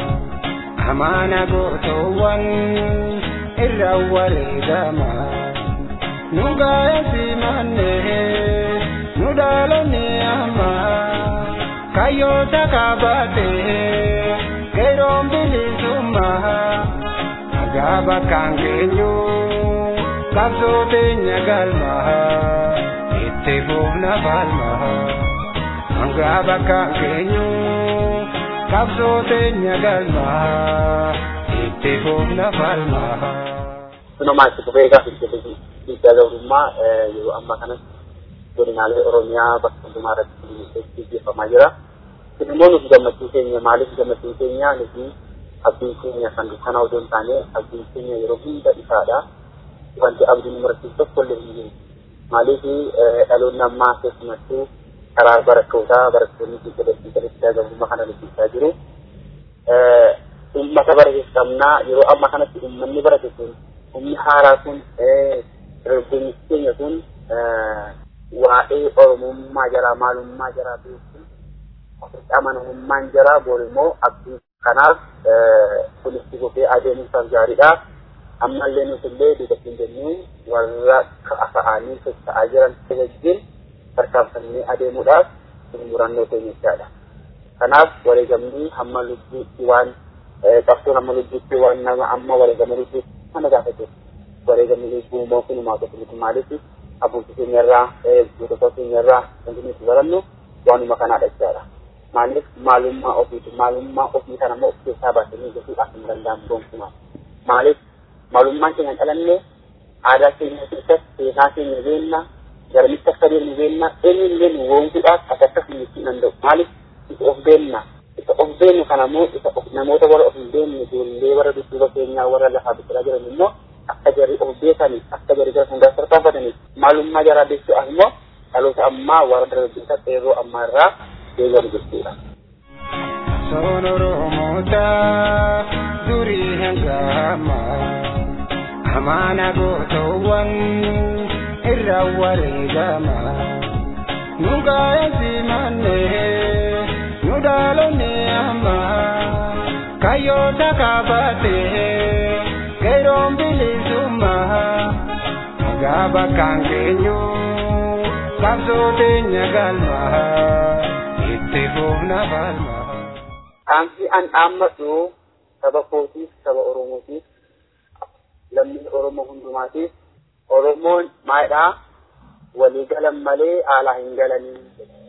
amaana gootoowwan irra wareegama nu gaa'eesi mannee nu dhaalonni amma kayyoota kaabate geeroon bilisummaa nagaa bakkaan geenyu qabsoo teenya galmaa itti fuufna falmaa nagaa bakkaan geenyu qabsoo teenya galmaa itti fuufna falmaa. Sunumaa itti fufee gaafa dhiibbaa gabrummaa yeroo ammaa kanatti godinaalee Oromiyaa bakka hundumaa irratti gaggeeffamaa jira. Kun immoo nuti gammachuu keenya maaliif gammachuu keenya nuti abdiin keenya kan dukkanaa odoo hin taane abdiin keenya yeroo hunda ifaadha. Wanti abdiin murachiisu tokko illee hin jiru. Maaliif dhaloonni ammaa keessumattuu karaa barattootaa barattoonni biyya daldalaa gabrummaa kana dubbachaa jiru. Uummata baratees qabnaa yeroo ammaa kanatti uummanni barate kun humni haaraa kun dargaggoonni keenya kun waa'ee oromummaa jaraa maalummaa jaraa beekuun ofitti amanamummaan jaraa boor immoo abdii kanaaf kulitti gofee adeemuusaaf gaariidha. Ammallee nuti illee duubatiin jennuu warra ka'anii socho'aa jiran wajjin tarkaanfannee adeemuudhaaf murannoo keenya jechaadha. Kanaaf wareegamni hamma lubbuutti waan qabsoon hamma lubbuutti waan nama amma wareegama lubbuutti kana gaafate wareegamni lubbuu immoo kunumaa tokko maaliif abbootii keenyarraa gootota keenyarraa wanti nuti barannu waanuma kanaadha jechaadha. Maaliif maalummaa ofiiti maalummaa ofii kana immoo of keessaa baasanii gochuudhaaf hin danda'amu gonkumaa. Maaliif maalummaan keenya dhalanne aadaa keenya keessatti seenaa keenya beenna garamitti akka deemnu beenna eenyullee nu woonkuudhaaf akka akkas hin jechuu danda'u. Maaliif isa of beenna isa of beennu kana immoo isa namoota warra of hin beekne ijoollee warra dudduuba keenyaa warra lafaa biqilaa jiran immoo akka jarri of beekaniif akka jarri gara hundaa tarkaanfataniif maalummaa jaraa beekuudhaaf immoo dhaloota ammaa warra dargaggeessa qeerroo ammaa irraa deegamu jechuudha. Soon Oromoota durii hangama amaana gootoowwan irra wareegama nu gaa'eesi mannee nu dhaalonni amma kayyoota kaabatee geeroon bilisummaa nagaa bakkaan geenyu qabsoo teenya galmaa itti fuufna falma. Dhaamsi an dhaammadhu saba kootiif saba Oromootiif lammii Oromoo hundumaatiif Oromoon maalidhaa walii galan malee alaa hin galanii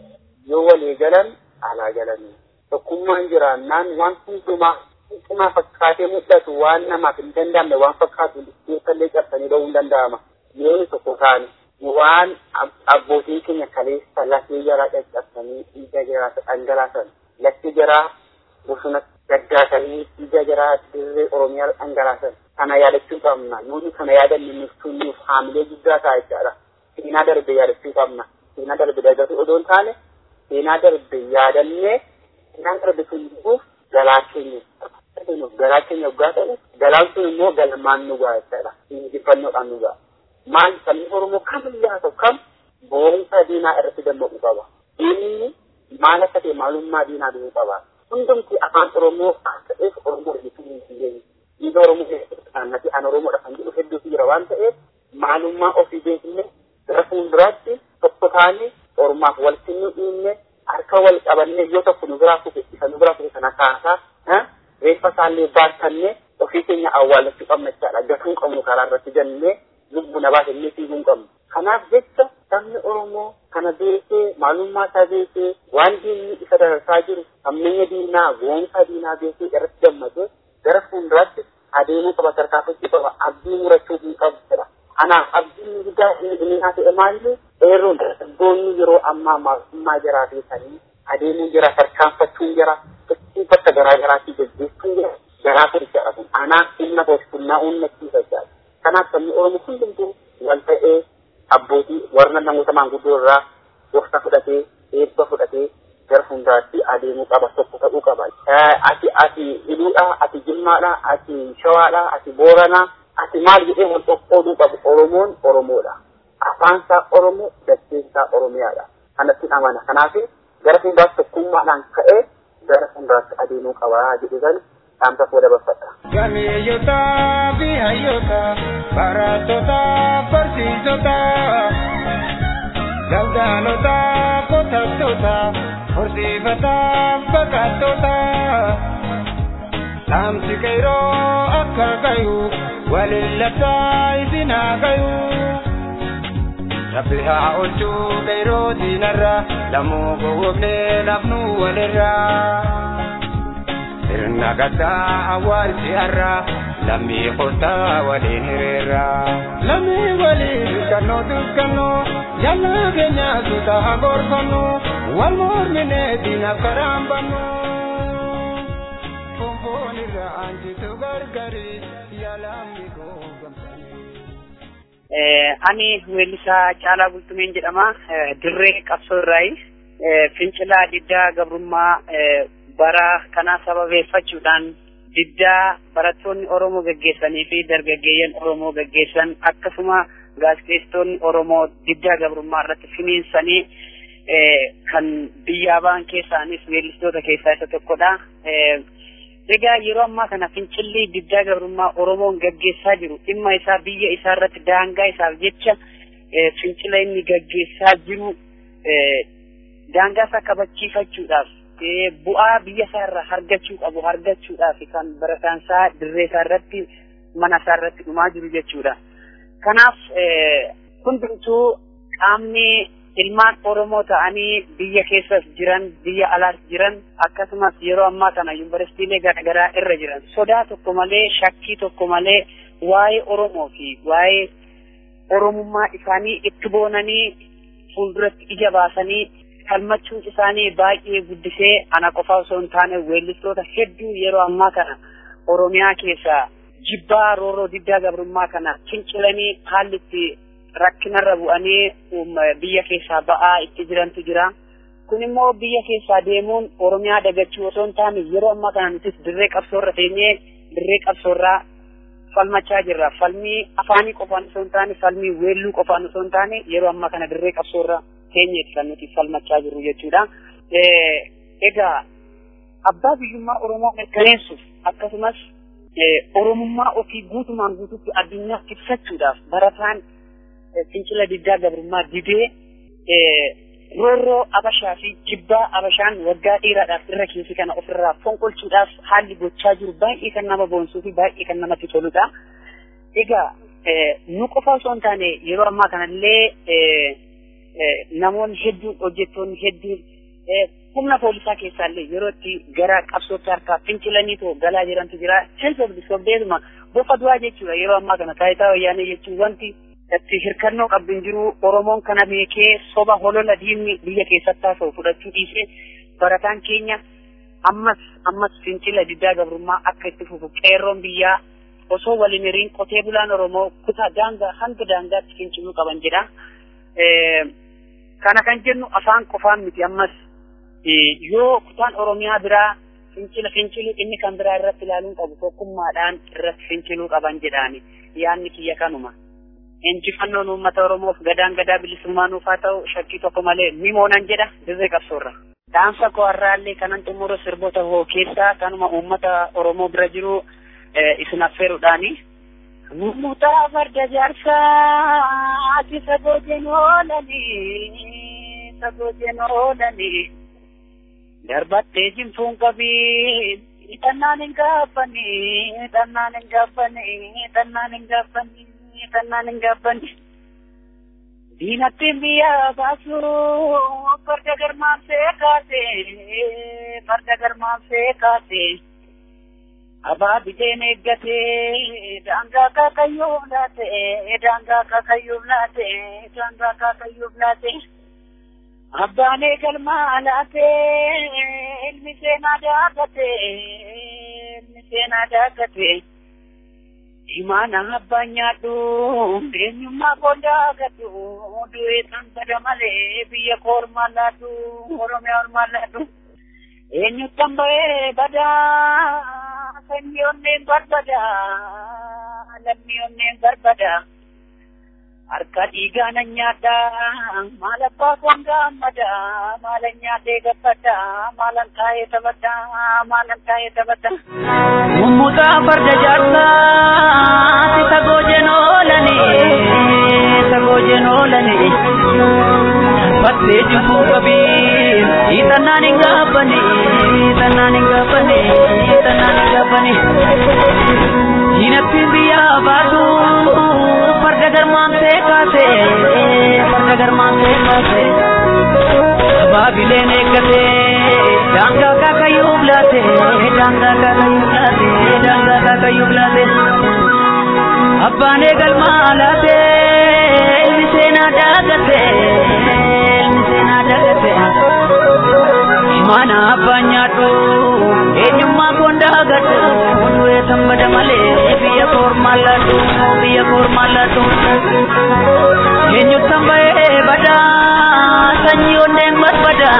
yoo walii galan alaa galanii tokkummaan jiraannaan waan hundumaa hundumaa fakkaatee mul'atu waan namaaf hin danda'amne waan fakkaatu keessallee cabsanii ba'uu hin danda'ama yoo tokko taane waan abbootiin keenya kaleessa lafee jaraa caccabsanii dhiiga jaraa dhangalaasan lafti jaraa bosona gaddaasanii dhiiga jaraa dirree oromiyaa dhangalaasan kana yaadachuu qabna nuti kana yaadanne nuuf nuuf haamilee guddaa ta'a jechaadha seenaa darbe yaadachuu qabna seenaa darbe dagatu odoo hin taane seenaa darbe yaadannee seenaan darbe sun dhufuuf galaa keenya galaa keenya waggaa ta'u galaan sun immoo galmaan nu ga'a jechaadha injifannoodhaan nu ga'a maal sabni oromoo kamillee haa ta'u kam boonsa diinaa irratti dammaquu qaba inni maal akka ta'e maalummaa diinaa du'uu qaba hundumti afaan oromoo akka ta'eef oromoo hojjetuu hin dandeenye dhiiga oromoo keessatti an oromoodha kan jedhu hedduutu jira waan ta'eef maalummaa ofii beekne gara fuulduraatti tokko taane ormaaf walitti nu dhiinne harka wal qabannee yoo tokko nu biraa kufe isa nu biraa kufe kana kaasaa reeffa isaallee baatannee ofii keenya awwaalachuu qabna jechaadha gatuu qabnu karaa irratti jennee lubbu na baasannee fiiguu hin qabnu. Kanaaf jecha sabni Oromoo kana beekee maalummaa isaa beekee waan diinni isa dararsaa jiru hammeenya diinaa goonsaa diinaa beekee irratti gammadee gara fuulduraatti adeemuu qaba tarkaanfachuu qaba abdii murachuu hin qabu jedha. Kanaaf abdiin guddaa inni haa ta'e maalli eeroon dargaggoonni yeroo ammaa maalummaa jiraa beekanii adeemuun jira tarkaanfachuun jira bakka garaa garaatii gaggeessuun jira garaa fudhachaa kun anaaf humna booskunnaa uummachiisa jedha. Kanaaf sabni Oromoo hundumtuu wal ta'ee abbootii warra namoota maanguddoo irraa gorsa fudhatee eebba fudhatee gara fuulduraatti adeemuu qaba tokko ta'uu qaba. Ati ati hidhuudha ati jimmaadha ati shawaadha ati booranaa ati maal jedhee wal qoqqooduu qabu Oromoon Oromoodha. Afaansaa Oromoo dacheessaa Oromiyaadha. Kanatti amana. Kanaaf gara fuulduraatti tokkummaadhaan ka'ee gara fuulduraatti adeemuu qaba jedhee kan dhaamsa koo dabarfadha. Gameeyyota fi hayyoota barattoota barsiisota daldaltoota qotattoota horsiifata baqattoota dhaamsi qeeroo akka gayu waliin labsaa isin haa gayu. Rabbi haa oolchuu qeeroo diinarra lammuu gowwoomnee lafnu walirraa. Sirna gaddaa awwaalchi har'a lammii qottaa waliin hiriirra. Lammii waliin kannoo dukkannoo jallaa keenya suuta haa gorfannoo wal morminee diinaaf karaan bannu. Fonfoon irra aanjitu gargari yaalamni Ani weellisaa Caalaa Bultumeen jedhama. Dirree qabsoo irraayi. Fincilaa diddaa gabrummaa bara kana sababeeffachuudhaan diddaa barattoonni Oromoo gaggeessanii fi dargaggeeyyan Oromoo gaggeessan akkasuma gaazexeessitoonni Oromoo diddaa gabrummaa irratti finiinsanii kan biyyaa ba'an keessaanis weellistoota keessaa isa tokkodha. Egaa yeroo ammaa kana fincilli diddaa gabrummaa Oromoon gaggeessaa jiru dhimma isaa biyya isaa irratti daangaa isaaf jecha fincila inni gaggeessaa jiru daangaa isaa kabachiifachuudhaaf bu'aa biyya isaa irraa argachuu qabu argachuudhaaf kan barataan isaa dirree isaa irratti mana isaa irratti dhumaa jiru jechuudha. Kanaaf hundumtuu qaamni ilmaan Oromoo ta'anii biyya keessas jiran biyya alaas jiran akkasumas yeroo ammaa kana yuunivarsiitiilee garaagaraa irra jiran sodaa tokko malee shakkii tokko malee waa'ee Oromoo fi waa'ee Oromummaa isaanii itti boonanii fuulduratti ija baasanii falmachuun isaanii baay'ee guddisee ana qofa osoo hin taane weellistoota hedduu yeroo ammaa kana Oromiyaa keessaa jibbaa rooroo diddaa gabrummaa kana fincilanii haalli itti rakkinarra bu'anii biyya keessaa ba'aa itti jirantu jira. Kun immoo biyya keessaa deemuun Oromiyaa dagachuu osoo hin taane yeroo ammaa kana nutis dirree qabsoorra teenyee dirree qabsoorraa falmachaa jirra. Falmii afaanii qofaan osoo hin taane falmii weelluu qofaan osoo hin taane yeroo ammaa kana dirree qabsoorra teenyeeti kan nuti falmachaa jirru jechuudha. Egaa abbaa biyyummaa Oromoo mirkaneessuuf akkasumas Oromummaa ofii guutumaan guutuutti addunyaaf ibsachuudhaaf barataan fincila diddaa gabrummaa didee roorroo abashaa fi jibbaa abashaan waggaa dheeraadhaaf irra keessi kana ofirraa fonqolchuudhaaf haalli gochaa jiru baay'ee kan nama boonsuu fi baay'ee kan namatti toludha. Egaa nu qofa osoo hin taane yeroo ammaa kanallee namoonni hedduun hojjettoonni hedduun humna poolisaa keessaallee yeroo itti gara qabsootti harkaa fincilaniitoo galaa jirantu jira. Seensobdi sobdeetuma bofa du'aa jechuudha yeroo ammaa kana taayitaa wayyaanee jechuun wanti itti hirkannoo qabdu hin jiru Oromoon kana beekee soba holola diinni biyya keessatti haasa'u fudhachuu dhiisee barataan keenya ammas ammas fincila diddaa gabrummaa akka itti fufu qeerroon biyyaa osoo waliin hiriin qotee bulaan Oromoo kutaa daangaa hanga daangaatti finciluu qaban jedha. Kana kan jennu afaan qofaan miti ammas yoo kutaan Oromiyaa biraa fincila finciluu inni kan biraa irratti ilaaluun qabu tokkummaadhaan irratti finciluu qaban jedhaani yaanni kiyya kanuma. Injifannoon uummata Oromoof gadaan gadaa bilisummaa nuuf haa ta'u shakkii tokko malee ni moonan jedha dirree qabsoorra. Dhaamsa koo har'aallee kanan xumura sirboota hoo keessaa kanuma uummata Oromoo bira jiru isin affeeruudhaani. Mummutaa farda jaarsaa ati sagoo jenoolanii sagoo jenoolanii darbattee jimfuun qabii xannaan hin gaaffanii xannaan hin gaaffanii xannaan hin gaaffanii xannaan hin gaaffanii. Diinattiin biyya baasuu farda garmaansee kaasee farda garmaansee kaasee. Abaa bideen eeggatee daangaa kaakayyuuf laatee daangaa kaakayyuuf laatee daangaa kaakayyuuf laatee. Abbaan eegalmaa laatee ilmi seenaa daagatee ilmi seenaa daagatee. Imaana abbaan nyaadhu eenyummaa koo daagatu du'ee san bada malee biyya koo ormaa laatu oromiyaa ormaa laatu. Eenyuttan ba'ee badaa sanyii onneen barbada lammii onneen barbada. harka dhiigaa nan nyaadha maal abbaa koon gaammada maalan nyaadhee gabbadha maalan taa'ee taphadha maalan taa'ee taphadha. Mummutaa farda jaarsaa si sagoo jenoolani sagoo jenoolani battee jibbuu qabii hiixannaan hin gaabbani hiixannaan hin gaabbani hiixannaan hin gaabbani diinattiin biyyaa baatu farda garmaamtee kaase farda garmaamtee kaase baabileen eeggate daangaa kaakayyuuf laate daangaa kaakayyuuf laate daangaa kaakayyuuf laate abbaan eegalmaa laate ilmi seenaa daagate ilmi seenaa daagate mana abbaan nyaadhu eenyummaa koon daagatu du'ee tambada malee biyya koormaa laatu biyya koormaa laatu eenyuttan ba'ee badaa sanyii onneen barbada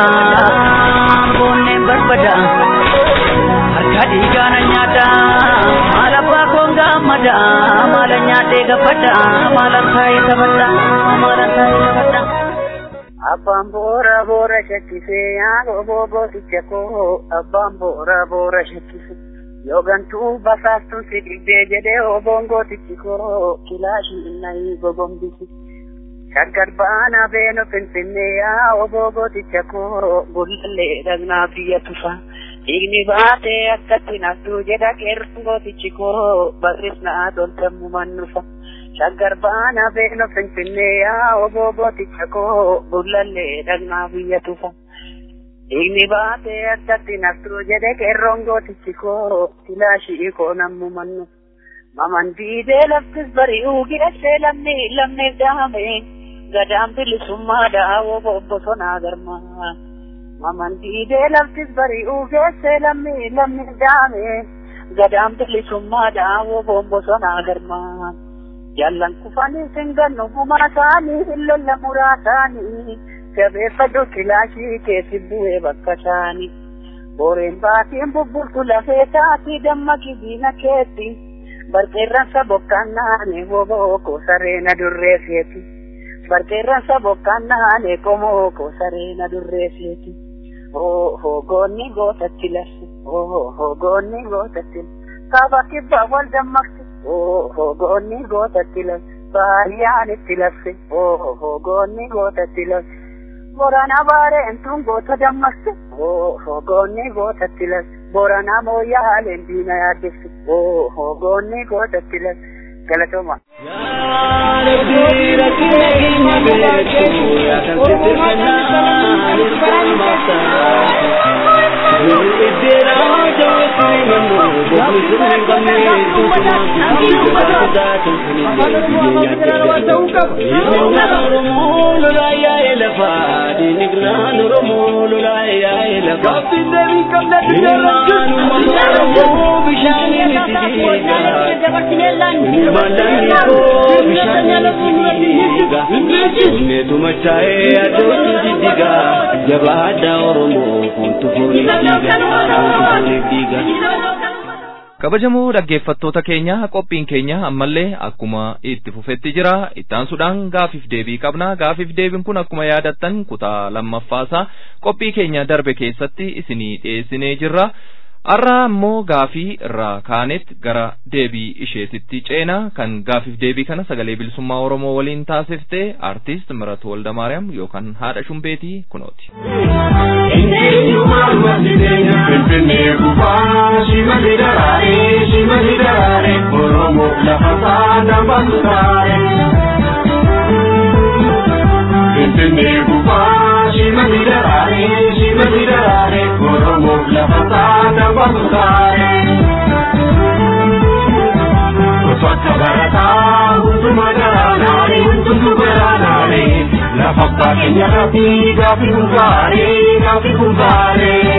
onneen barbada harka dhiigaa na nyaata maal abbaa koon gaammada maala nyaadhee gabbadda maalan taa'ee taphadda maalan taa'ee taphadda. Abbaan boora boora shakkisee yaa gooticha koo abbaan boora boora shakkise yoo gantuu basaastuun si dhibdee jedhee oboon gootichi koo kilaashii innayii gogombisi. Shaggar baana beeno finfinnee yaa oboo gooticha koo gullallee dhagnaa biyya tufa. Dhiigni baatee akkatti naftuu jedha qeerroon gootichi koo barrisnaa toltammu mannufa. Shaggar baana beeno finfinnee yaa oboo gooticha koo gullallee dhagnaa biyya tufa. Dhiigni baatee akkatti naftuu jedhe qeerroon gootichi koo kilaashii koo nammu mannu. Maman diidee laftis bari'uu geessee lamni lamneef daame gadaan bilisummaa daawoo bosonaa garmaa. Maman diidee laftis bari'uu geessee lamni lamneef daame gadaan bilisummaa daawoo bosonaa garmaa. Jaallan kufanii singannu gumaa isaanii hin lolla muraa isaanii jabeeffadhu kilaashii keessi bu'ee bakka isaanii. Booreen baatiin bubbultu lafee taati dammaqi diina keetti. Barqeerransa bokkaan naane woboo ko sareena durreesseeti. Barqeerransa bokkaan naane qomoo ko sareena durreesseeti. Oo hogoonni gootatti lasse. Oo hogoonni gootatti lasse. Kaaba kibba wal dammaqsi. Oo hogoonni gootatti lasse. Baay'aan itti lasse. Oo hogoonni gootatti lasse. Boranaa baareentuun goota dammaqsu. Hogoonni gootatti las. Boranaa mooyyaa haaleen diina yaaddessu. Hogoonni gootatti las. Galatooma. Tumachaaye addootu diddiga jabaadhaa Oromoo kuntu foonii diiga. kabajamoo dhaggeeffattoota keenya qophiin keenya ammallee akkuma itti fufetti jira ittaansuudhaan gaafiif deebii qabna gaafiif deebiin kun akkuma yaadattan kutaa lammaffaasaa qophii keenya darbe keessatti isinii dhiyeessinee jirra har'a ammoo gaafii irraa kaanetti gara deebii isheetitti ceena kan gaafiif deebii kana sagalee bilisummaa oromoo waliin taasifte artiist miratu waldamaariyaam yookaan haadha shumbeetii kunooti. Finfinnee gubaa shimali daraaree shimali daraaree Oromoo lafa saana basaare. Finfinnee gubaa shimali daraaree shimali daraaree Oromoo lafa saana basaare. Bakka barataa hunduma daraanaare hundumtu baraanaare lafa baay'ee irratti gaafi hundaaree gaafi hundaaree.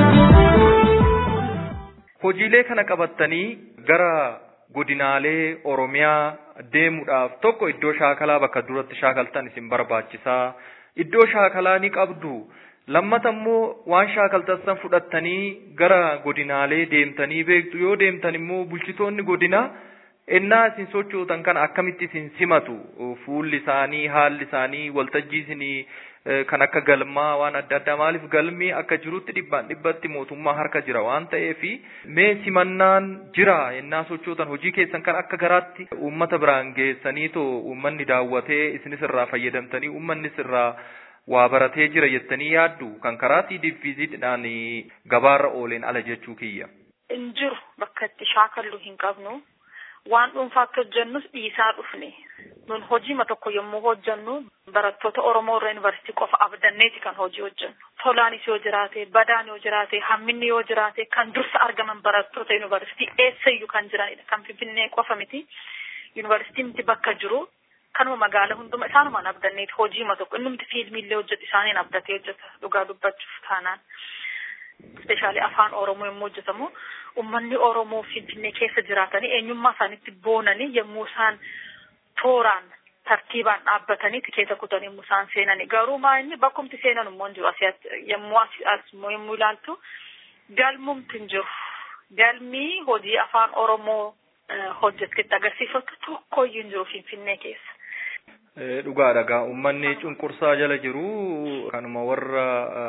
Hojiilee kana qabattanii gara godinaalee Oromiyaa deemuudhaaf tokko iddoo shaakalaa bakka duratti shaakaltan isin barbaachisaa. Iddoo shaakalaa ni qabdu. Lammata immoo waan shaakaltan san fudhattanii gara godinaalee deemtanii beektu yoo deemtan immoo bulchitoonni godinaa ennaa isin sochootan kana akkamitti isin simatu fuulli isaanii haalli isaanii waltajjii isinii kan akka galmaa waan adda addaa maaliif galmi akka jirutti dhibbaan dhibbatti mootummaa harka jira waan ta'eef mee simannaan jira ennaa sochootan hojii keessan kan akka garaatti uummata biraan geessanii too uummanni daawwatee isinis irraa fayyadamtanii uummannis irraa waa baratee jira jettanii yaaddu kan karaatii diffiziidhaan gabaarra ooleen ala jechuu kiyya. Hin jiru bakka itti shaakallu hin qabnu. waan dhuunfaa akka hojjennus dhiisaa dhufne nun hojiima tokko yommuu hojjennu barattoota Oromoo irra yuunivarsiitii qofa abdanneeti kan hojii hojjennu. Tolaanis yoo jiraate, badaan yoo jiraate, hamminni yoo jiraate kan dursa argaman barattoota yuunivarsiitii eessayyuu kan jiranidha. Kan Finfinnee qofa miti. Yuunivarsiitiin miti bakka jiru kanuma magaala hunduma isaanumaan abdanneeti hojiima tokko inni miti fiilmiillee hojjetu isaaniin abdatee hojjeta dhugaa dubbachuuf taanaan. Speeshaalii afaan Oromoo yommuu hojjetamu ummanni Oromoo Finfinnee keessa jiraatanii eenyummaa isaaniitti boonanii yommuu isaan tooraan tartiibaan dhaabbatanii tikeeta kutanii yommuu isaan seenanii garuu maa inni bakkumti seenan immoo hin jiru asii yommuu as yommuu ilaaltu galmumti hin jiru galmii hojii afaan Oromoo hojjetetti agarsiifatu tokkoyyuu hin jiru Finfinnee keessa. Dhugaadha gaa uummanni cunqursaa jala jiru kanuma warra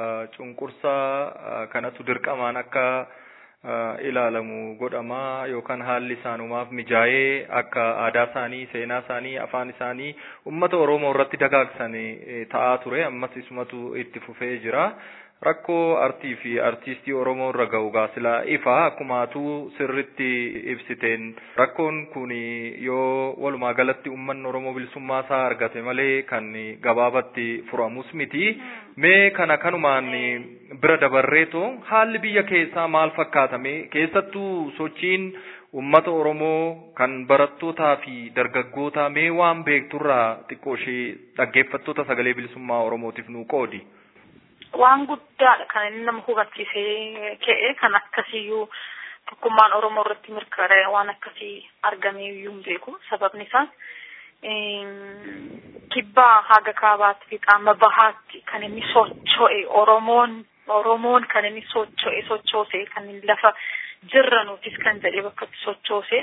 cunqursaa kanatu dirqamaan akka ilaalamu godhama yookaan haalli isaanumaaf mijaa'ee akka aadaa isaanii seenaa isaanii afaan isaanii uummata Oromoo irratti dagaagsan ta'aa ture ammas isumatu itti fufee jira. Rakkoo artii fi artiistii Oromoo irra ga'u gaasila ifa akkumaatu sirritti ibsiteen rakkoon kun yoo walumaa galatti uummanni Oromoo bilisummaa isaa argate malee kan gabaabatti furamus miti. Mee kana kanumaan bira dabarreetoo haalli biyya keessaa maal fakkaatame keessattuu sochiin uummata Oromoo kan barattootaa fi dargaggootaa mee waan beekturraa xiqqoo ishee dhaggeeffattoota sagalee bilisummaa Oromootiif nuu qoodi. waan guddaadha kan inni nama hubachiisee ka'e kan akkasiyyuu tokkummaan Oromoo irratti mirkanaa'e waan akkasii argamee iyyuu hin beeku sababni isaa kibbaa haga kaabaatti fi qaama bahaatti kan inni socho'e Oromoon Oromoon kan inni socho'e sochoose kan inni lafa jirranuutis kan jedhee bakka itti sochoose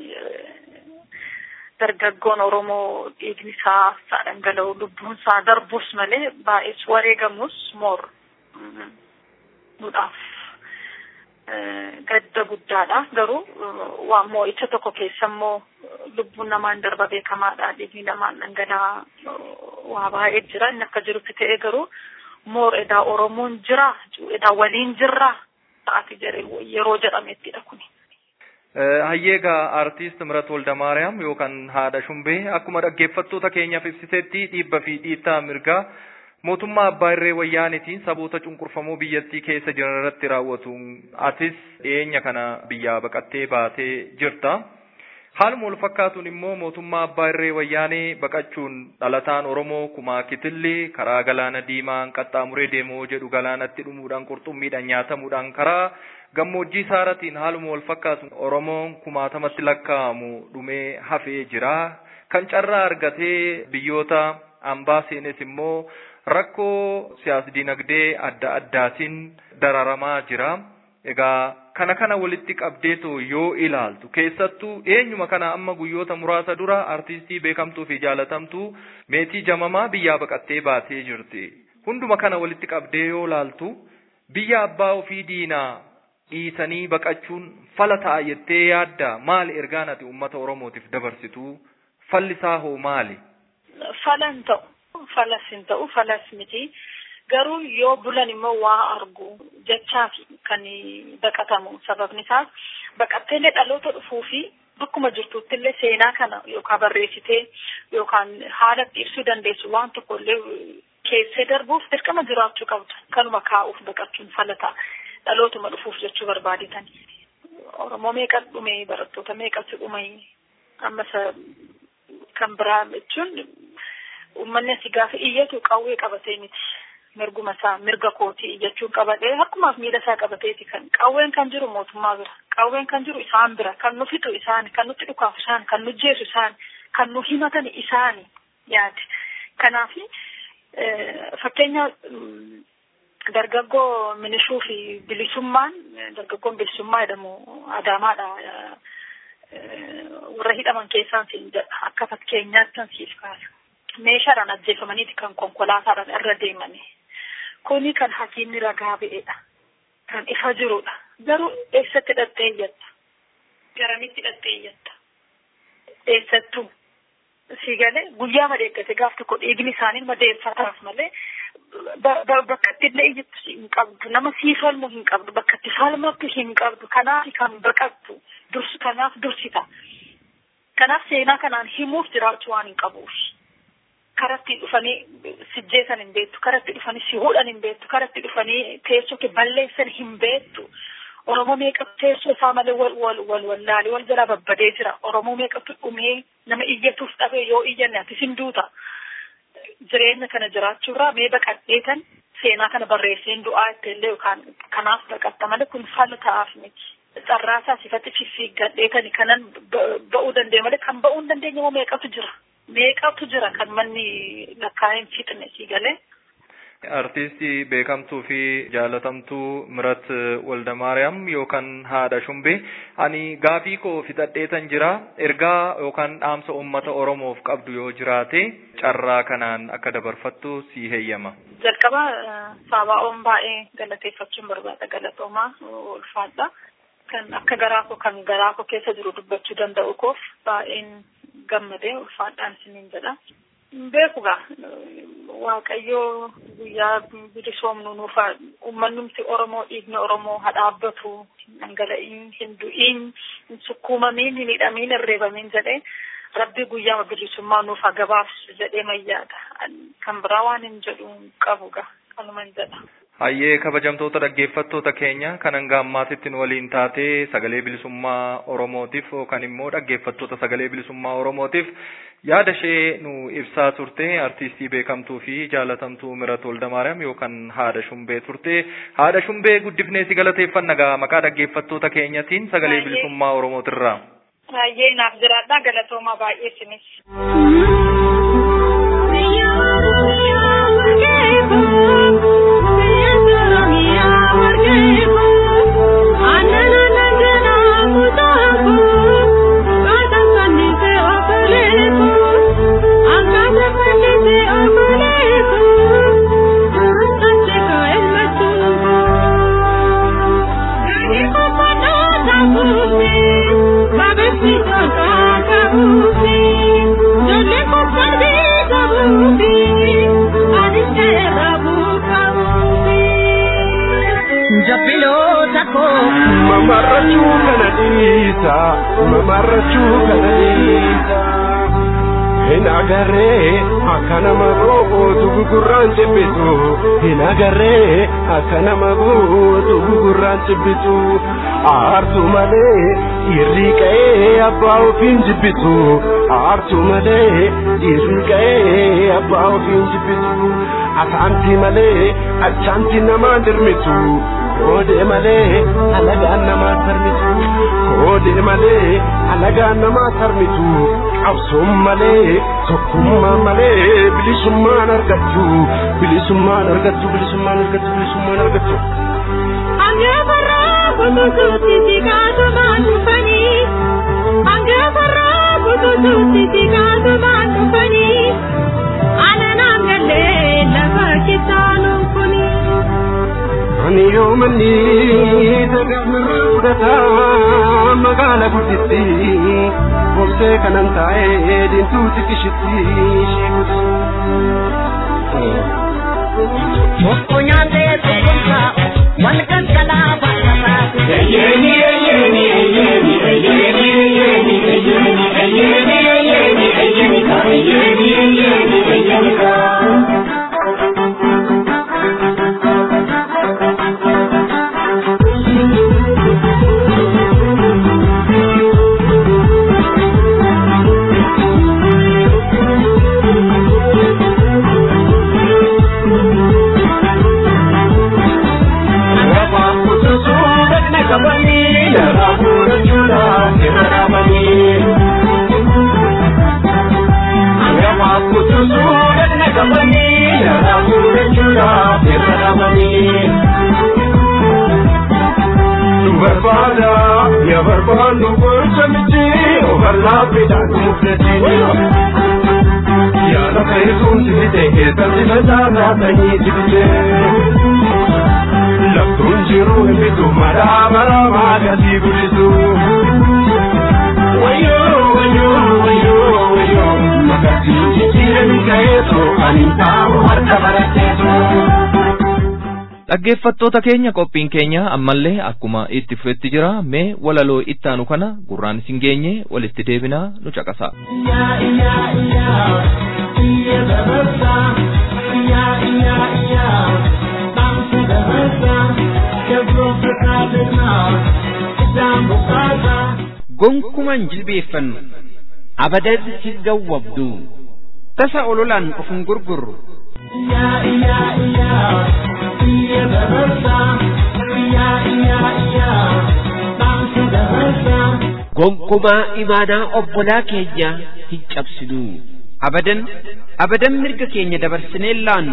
dargaggoon Oromoo dhiigni isaa isaa dhangala'u lubbuun isaa darbus malee baay'ees wareegamus moor nudhaaf gadda guddaadha garuu waan moo'icha tokko keessa immoo lubbuun namaan darba beekamaadha dhiigni namaan dhangala'aa waa baay'ee jira inni akka jirutti ta'ee garuu moor edaa oromoon jira edaa waliin jirra ta'ati jedhee yeroo jedhamettidha kuni. Hayyeegaa artiist Mirat Woldamaariyaam yookaan haadha Shumbee akkuma dhaggeeffattoota keenyaaf ibsitetti dhiibba fi dhiittaa mirgaa mootummaa abbaa irree wayyaanitiin saboota cunqurfamoo biyyattii keessa jiran irratti raawwatu atis dhiyeenya kana biyyaa baqattee baatee jirta. Haaluma wal fakkaatuun immoo mootummaa abbaa irree wayyaanee baqachuun dhalataan Oromoo kumaa kitillee karaa galaana diimaan qaxxaamuree deemoo jedhu galaanatti dhumuudhaan qurxummiidhaan nyaatamuudhaan karaa gammoojjii saaratiin haaluma wal fakkaatuun Oromoon kumaatamatti lakkaa'amu dhumee hafee jira. Kan carraa argatee biyyoota ambaa seenes immoo rakkoo siyaas dinagdee adda addaatiin dararamaa jira. Egaa kana kana walitti qabdeetu yoo ilaaltu keessattuu eenyuma kana amma guyyoota muraasa dura artistii beekamtuu fi jaalatamtuu meetii jamamaa biyyaa baqattee baatee jirti. Hunduma kana walitti qabdee yoo ilaaltu biyya abbaa ofii diinaa dhiisanii baqachuun fala ta'a jettee yaadda maali ergaan ati uummata Oromootiif dabarsitu fallisaa hoo maali? Fala hin ta'u falas hin ta'u falas miti. garuu yoo bulan immoo waa argu jechaaf kan baqatamu sababni isaas baqatteellee dhaloota dhufuu fi bakkuma jirtuttillee seenaa kana yookaan barreessitee yookaan haala ibsuu dandeessu waan tokkollee keessee darbuuf dirqama jiraachuu qabdu kanuma kaa'uuf baqachuun fala ta'a dhalootuma dhufuuf jechuu barbaadetan oromoo meeqa dhume barattoota meeqatu dhume ammas kan biraa jechuun uummanni asii gaafa iyyatu qawwee qabatee miti. mirguma isaa mirga kootii jechuun qabatee harkumaaf miila isaa qabateeti kan qawween kan jiru mootummaa bira qawween kan jiru isaan bira kan nu fixu isaan kan nutti dhukaafu isaan kan nu jeesu isaan kan nu himatan isaan yaade kanaaf fakkeenya dargaggoo minishuu fi bilisummaan dargaggoon bilisummaa jedhamu adaamaadha warra hidhaman keessaan siin jedha akka fakkeenyaatti siif kaasa meeshaadhaan ajjeefamaniiti kan konkolaataadhaan irra deemanii kuni kan hakiinni ragaa ba'edha kan ifa jirudha garuu eessatti hidhattee iyyatta garamitti hidhattee iyyatta eessattuu si galee guyyaa madeeggate gaaf tokko dhiigni isaanii madeeffataaf malee bakka itti illee iyyattu hin qabdu nama sii falmu hin qabdu bakka itti falmattu hin qabdu kanaaf kan baqattu dursu kanaaf dursita kanaaf seenaa kanaan himuuf jiraachuu waan hin qabuuf karatti dhufanii sijjeessan hin beektu karatti dhufanii si hudhan hin beektu karatti dhufanii teessoo kee balleessan hin beektu oromoo meeqatu teessoo isaa malee wal wal wal wallaalee wal jalaa babbadee jira oromoo meeqatu dhumee nama iyyatuuf dhabee yoo iyyanne atis hin duuta jireenya kana jiraachuurraa mee baqadheetan seenaa kana barreesseen du'aa itteellee yookaan kanaaf baqatta malee kun fala ta'aaf miti carraasaa sifatti fiffiiggadheetani kanan ba'uu dandeenye malee kan ba'uu hin dandeenye moo meeqatu jira meeqatu jira kan manni lakkaa'een fixne si galee. Artistii beekamtuu fi jaalatamtuu Mirat Woldamaariyaam yookaan haadha Shumbee ani gaafii koo fixadheetan jira ergaa yookaan dhaamsa uummata Oromoof qabdu yoo jiraate carraa kanaan akka dabarfattu si heeyyama. Jalqaba saabaa'oon baay'ee galateeffachuun barbaada galatoomaa ulfaadha. Kan akka garaa koo kan garaa koo keessa jiru dubbachuu danda'u koof baay'een gammadee ulfaadhaan isiniin jedha. Beeku gaa waaqayyoo guyyaa bilisoomnu nuufa ummannumti Oromoo dhiigni Oromoo haa dhaabbatu hin dhangala'iin hin du'iin hin sukkuumamiin hin hidhamiin hin reebamiin jedhee rabbi guyyaa bilisummaa nuuf haa gabaabsu jedhee mayyaadha. Kan biraa waan hin jedhu qabu gaa kanuma hin jedha. Hayyee kabajamtoota dhaggeeffattoota keenya kan hanga ammaatitti nu waliin taatee sagalee bilisummaa Oromootiif yookaan immoo dhaggeeffattoota sagalee bilisummaa Oromootiif yaada ishee nu ibsaa turte artistii beekamtuu fi jaalatamtuu Mirat Woldamaariyaam yookaan haadha Shumbee turte haadha Shumbee guddifnee si galateeffanna gaa maqaa dhaggeeffattoota keenyatiin sagalee bilisummaa Oromootirraa. Hayyee naaf jiraadha galatoomaa baay'ee sinis. Thank you. jabbiloota koo. Mamarrachuu kana dhiisa, mamarrachuu kana dhiisa. Hin agarree akka nama gootu gugurraan cibbitu. Hin agarree akka nama gootu gugurraan cibbitu. Aartu malee dhiirri qa'ee abbaa ofiin jibbitu. Aartu malee dhiirri qa'ee abbaa ofiin jibbitu. Asaanti malee achaanti namaa dirmitu. Koodee malee alagaan namaa sarmitu. Koodee malee alagaan namaa sarmitu. Qabsoon malee tokkummaa malee bilisummaan argattu. Bilisummaan argattu bilisummaan argattu bilisummaan argattu. Angaafarraa kutuutuutti siqaatumaan dhufanii. Angaafarraa kutuutuutti siqaatumaan dhufanii. Ananaan gallee lafa kitaanuun kuni. Ani yoo manni sagaafarraa fudhataa magaala gudditti. Boksee kanan taa'ee diintuuti kishitti sheekutti. Tokko nyaatee beekumsa wal galgalaa baay'ataa. Eyyeni eyyeni eyyeni eyyeni eyyeni eyyeni eyyeni eyyeni eyyeni ka eyyeni eyyeni eyyeni ka. barbaada ya barbaannu gocha miti overlaappiidhaan mudate yaada fayyisuun sibite keessatti facaasaa sanyii sibite laftuun jiruu hin bitu maraa maraa maagasii guddisu wayyoo wayyoo wayyoo wayyoo magasii jijjiiranii ka'eetu ani taa'u harka baratteetu. Dhaggeeffattoota keenya qophiin keenya ammallee akkuma itti fufetti jira mee walaloo ittaanu kana gurraan isin geenye walitti deebinaa nu caqasa. gonkuman jilbeeffannu abadan hin gawwabdu tasa ololaan of hin gurgurru gonkumaa imaanaa obbolaa keenya hin cabsinu abadan abadan mirga keenya dabarsinee laannu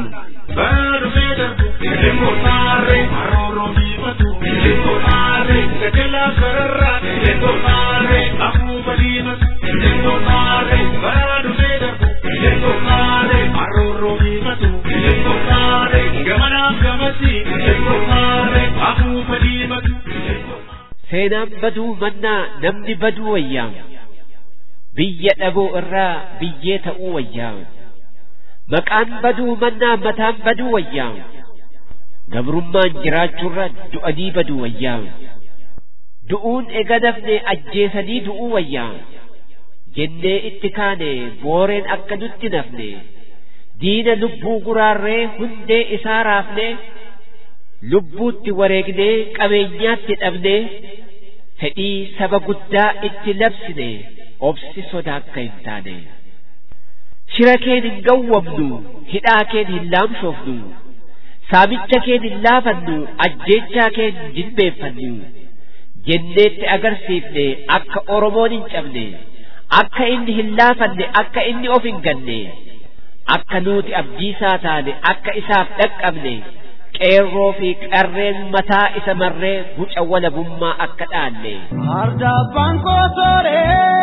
seenaan baduu mannaa namni baduu wayyaa biyya dhaboo irraa biyyee ta'uu wayyaa maqaan baduu mannaa mataan baduu wayyaa gabrummaan jiraachuurra du'anii baduu wayyaa du'uun ega dafne ajjeesanii du'uu wayyaa jennee itti kaane booreen akka nutti nafne diina lubbuu guraarree hundee isaa raafne lubbuutti wareegnee qabeenyaatti dhabnee fedhii saba guddaa itti labsine obsi sodaa akka hin taane shira keen hin gawwamnu hidhaa keen hin laamshoofnu saamicha keen hin laafannu ajjeechaa keen hin jilbeeffannu jenneetti agarsiifne akka oromoon hin cabne akka inni hin laafanne akka inni of hin ganne akka nuti abdiisaa taane akka isaaf dhaqqabne qeerroo fi qarreen mataa isa marree guca walabummaa akka dhaalle. Ardabbaan koosoree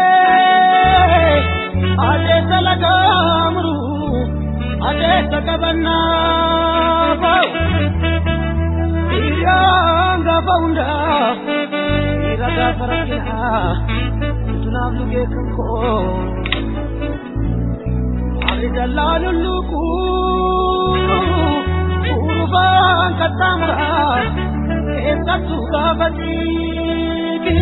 adeessa lagaamuru adeessa qabannaa ba'u hiriyyaan gaafa hundaa dhiira gaafa rakkinaa utunaaf lugee kan koo warri dallaa lulluquu urufaan qaxxaamuraa keessattuu gaafa siiki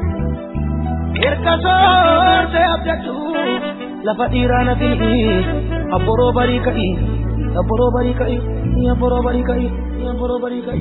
erga soortee abdachuu lafa dhiiraa nafi abboroo barii ka'i abboroo barii ka'i abboroo barii ka'i abboroo barii ka'i.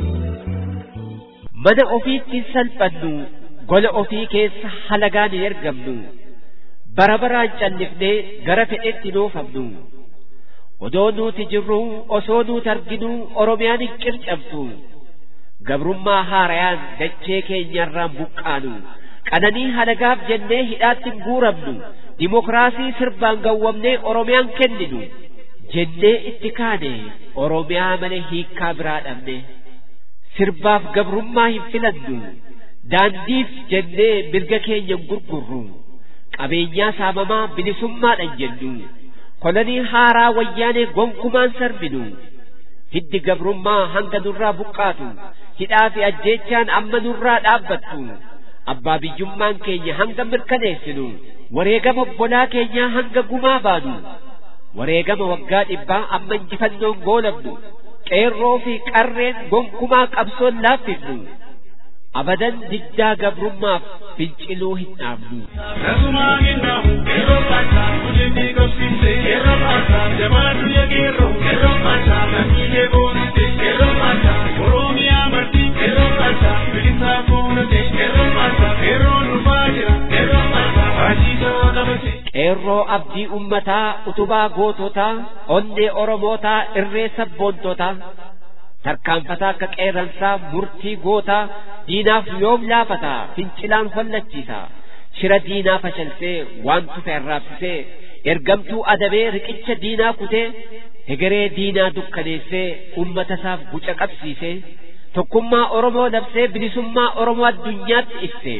mana ofiitti salphannu gola ofii keessa halagaan hin ergamnu bara baraan callifnee gara fedhetti noofamnu odoo nuti jirru osoo nuti arginu oromiyaan hin qircabtu gabrummaa haarayaan dachee keenyarraan buqqaanu qananii halagaaf jennee hidhaatti hin guuramnu dimokiraasii sirbaan gawwamnee oromiyaan kenninu jennee itti kaane oromiyaa malee hiikkaa biraa dhabne sirbaaf gabrummaa hin filannu daandiif jennee mirga keenya hin gurgurru qabeenyaa saamamaa bilisummaadhan jennu kolonii haaraa wayyaanee gonkumaan sarbinu hiddi gabrummaa hanga nurraa buqqaatu hidhaa fi ajjeechaan amma nurraa dhaabbattu abbaa biyyummaan keenya hanga mirkaneessinu wareegama obbolaa keenyaa hanga gumaa baanu wareegama waggaa dhibbaa amma injifannoon goolabnu qeerroo fi qarreen gonkumaa qabsoon laaffifnu abadan diddaa gabrummaaf finciluu hin dhaabnu. Nasumaan hin dhaabu yeroo baataa hojjetii qabsiise yeroo baataa jabaatu yageerroo yeroo baataa lammiilee boonite yeroo baataa oromiyaa marti yeroo baataa bilisaa fuulate yeroo baataa yeroo dhufaa jira yeroo baataa baasiisaa qabate. qeerroo abdii ummataa utubaa goototaa onnee oromootaa irree sabboontotaa tarkaanfataa akka qeerransaa murtii gootaa diinaaf yoom laafataa fincilaan hollachiisa shira diinaa fashalsee waan tufe arraabsisee ergamtuu adabee riqicha diinaa kutee hegeree diinaa dukkaneessee ummata isaaf guca qabsiisee tokkummaa oromoo labsee bilisummaa oromoo addunyaatti ibsee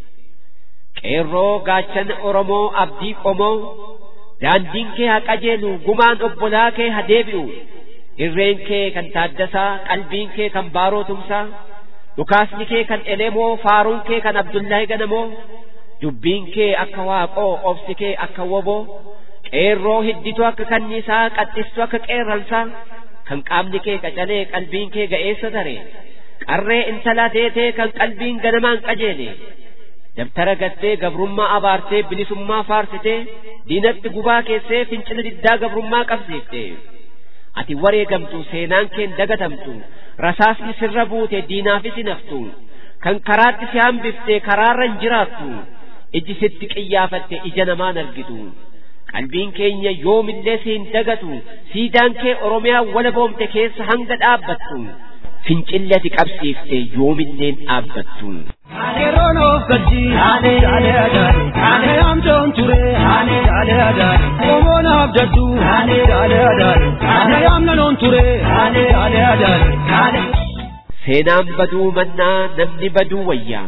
qeerroo gaachana oromoo abdii qomoo daandiin kee haa qajeelu gumaan obbolaa kee haa deebi'u irreen kee kan taaddasaa qalbiin kee kan baaroo tumsaa dhukaasni kee kan elemoo faaruun kee kan abdullaahi ganamoo dubbiin kee akka waaqoo obsi kee akka woboo qeerroo hidditu akka kanniisaa qaxxistu akka qeerransaa kan qaamni kee qacalee qalbiin kee ga'eessa tare qarree intalaa teetee kan qalbiin ganamaan qajeele dabtara gattee gabrummaa abaartee bilisummaa faarsitee diinatti gubaa keessee fincila diddaa gabrummaa qabsiifte ati wareegamtu seenaan keen dagatamtu rasaasni sirra buute diinaafis hin haftu kan karaatti si hambifte karaarra hin jiraattu iji sitti qiyyaafatte ija namaan argitu qalbiin keenya yoomillee si hin dagatu siidaan kee oromiyaa walaboomte keessa hanga dhaabbattu fincilli ati qabsiifte yoomilleen dhaabbattu. Aneeroon of gaddi, ane yaale adaare, ane amtoon ture, ane yaale adaare, oomoon abjaddu, ane yaale adaare, ane amnanoon ture, ane yaale adaare, ane. Seenaan baduu mannaa namni baduu wayyaa.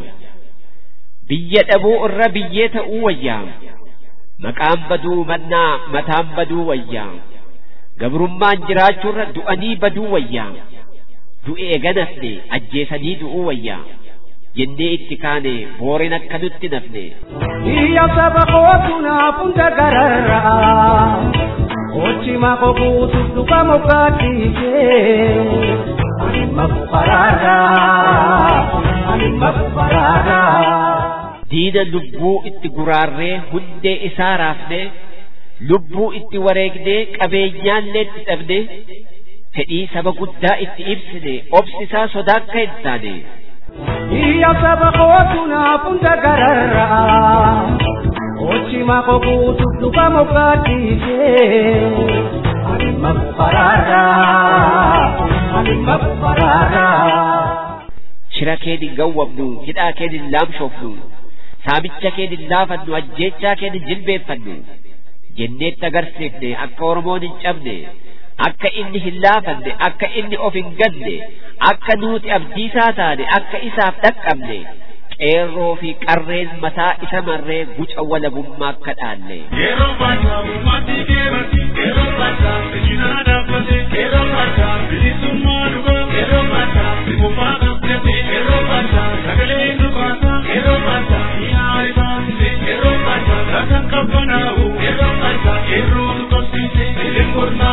Biyya dhabuu irra biyyee ta'uu wayyaa. Maqaan baduu mannaa mataan baduu wayyaa. Gabrummaan jiraachuurra du'anii baduu wayyaa. Du'ee ganafne ajjeesanii du'uu wayyaa. jennee itti kaane booreen akka nutti nafne. Iyya saba kootu naaf hunda gararraa. Ochi mako kuutuuf dhufa moggaattiisee. Ani mafu karaarraa. Ani mafu karaarraa. Diina lubbuu itti guraarree hundee isaa raafne lubbuu itti wareegnee qabeenyaallee itti dhabne fedhii saba guddaa itti ibsine obsisaa sodaa akka hin taane. Iyya saba kootu naaf hunda gararraa. Ochi mako kuutuuf dhufa moggaattiisee. Ani mafu karaarraa. Ani mafu karaarraa. Shira keen hin gawwamnu, hidhaa keen hin laamshoofnu, saamicha keen hin laafannu, ajjeechaa keen hin jilbeeffannu. Jenneetti agarsiifne akka Oromoon hin cabne, akka inni hin laafanne, akka inni of hin ganne, akka nuti abdiisaa taane, akka isaaf dhaqqabne. qeerroo fi qarreen mataa isa marree guca walabummaa akka dhaalle. Yeroo baataa uummati keemati, yeroo baataa ejjinaa dhaabbate, yeroo baataa bilisummaa dhugaa, yeroo baataa bimumaa qabdate, yeroo baataa sagalee dhugaataa, yeroo baataa mi'aa ifaamse, yeroo baataa laataan qabbanaa'u, yeroo baataa yeroo tuqabsiise,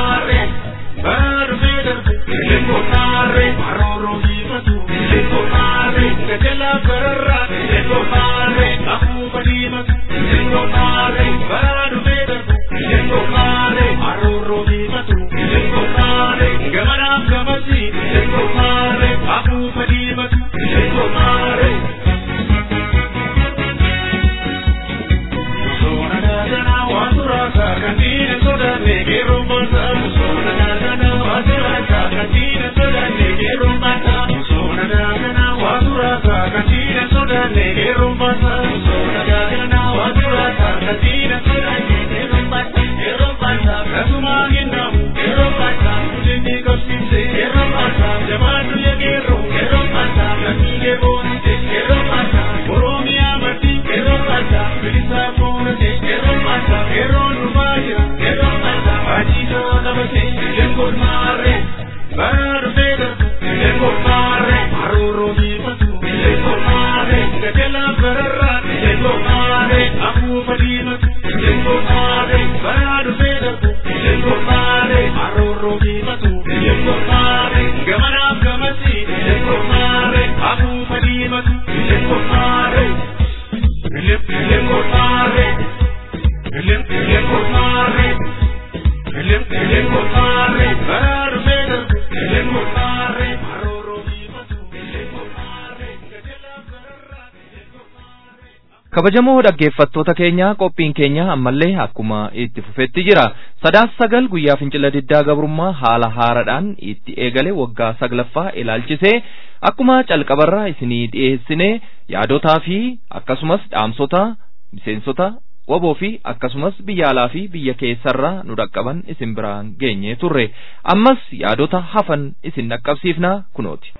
elengoornaaree, bara dhufee darbe, elengoornaaree, marooroo hiifatu, elengoornaaree. kabajamoo dhaggeeffattoota keenya qophiin keenya ammallee akkuma itti fufetti jira sadaas sagal guyyaa fincila diddaa gabrummaa haala haaraadhaan itti eegale waggaa saglaffaa ilaalchisee akkuma calqabarraa isinii dhiyeessine yaadotaa fi akkasumas dhaamsota miseensota waboo fi akkasumas biyya alaa fi biyya keessarraa nu dhaqqaban isin biraan geenye turre ammas yaadota hafan isin dhaqqabsiifna kunooti.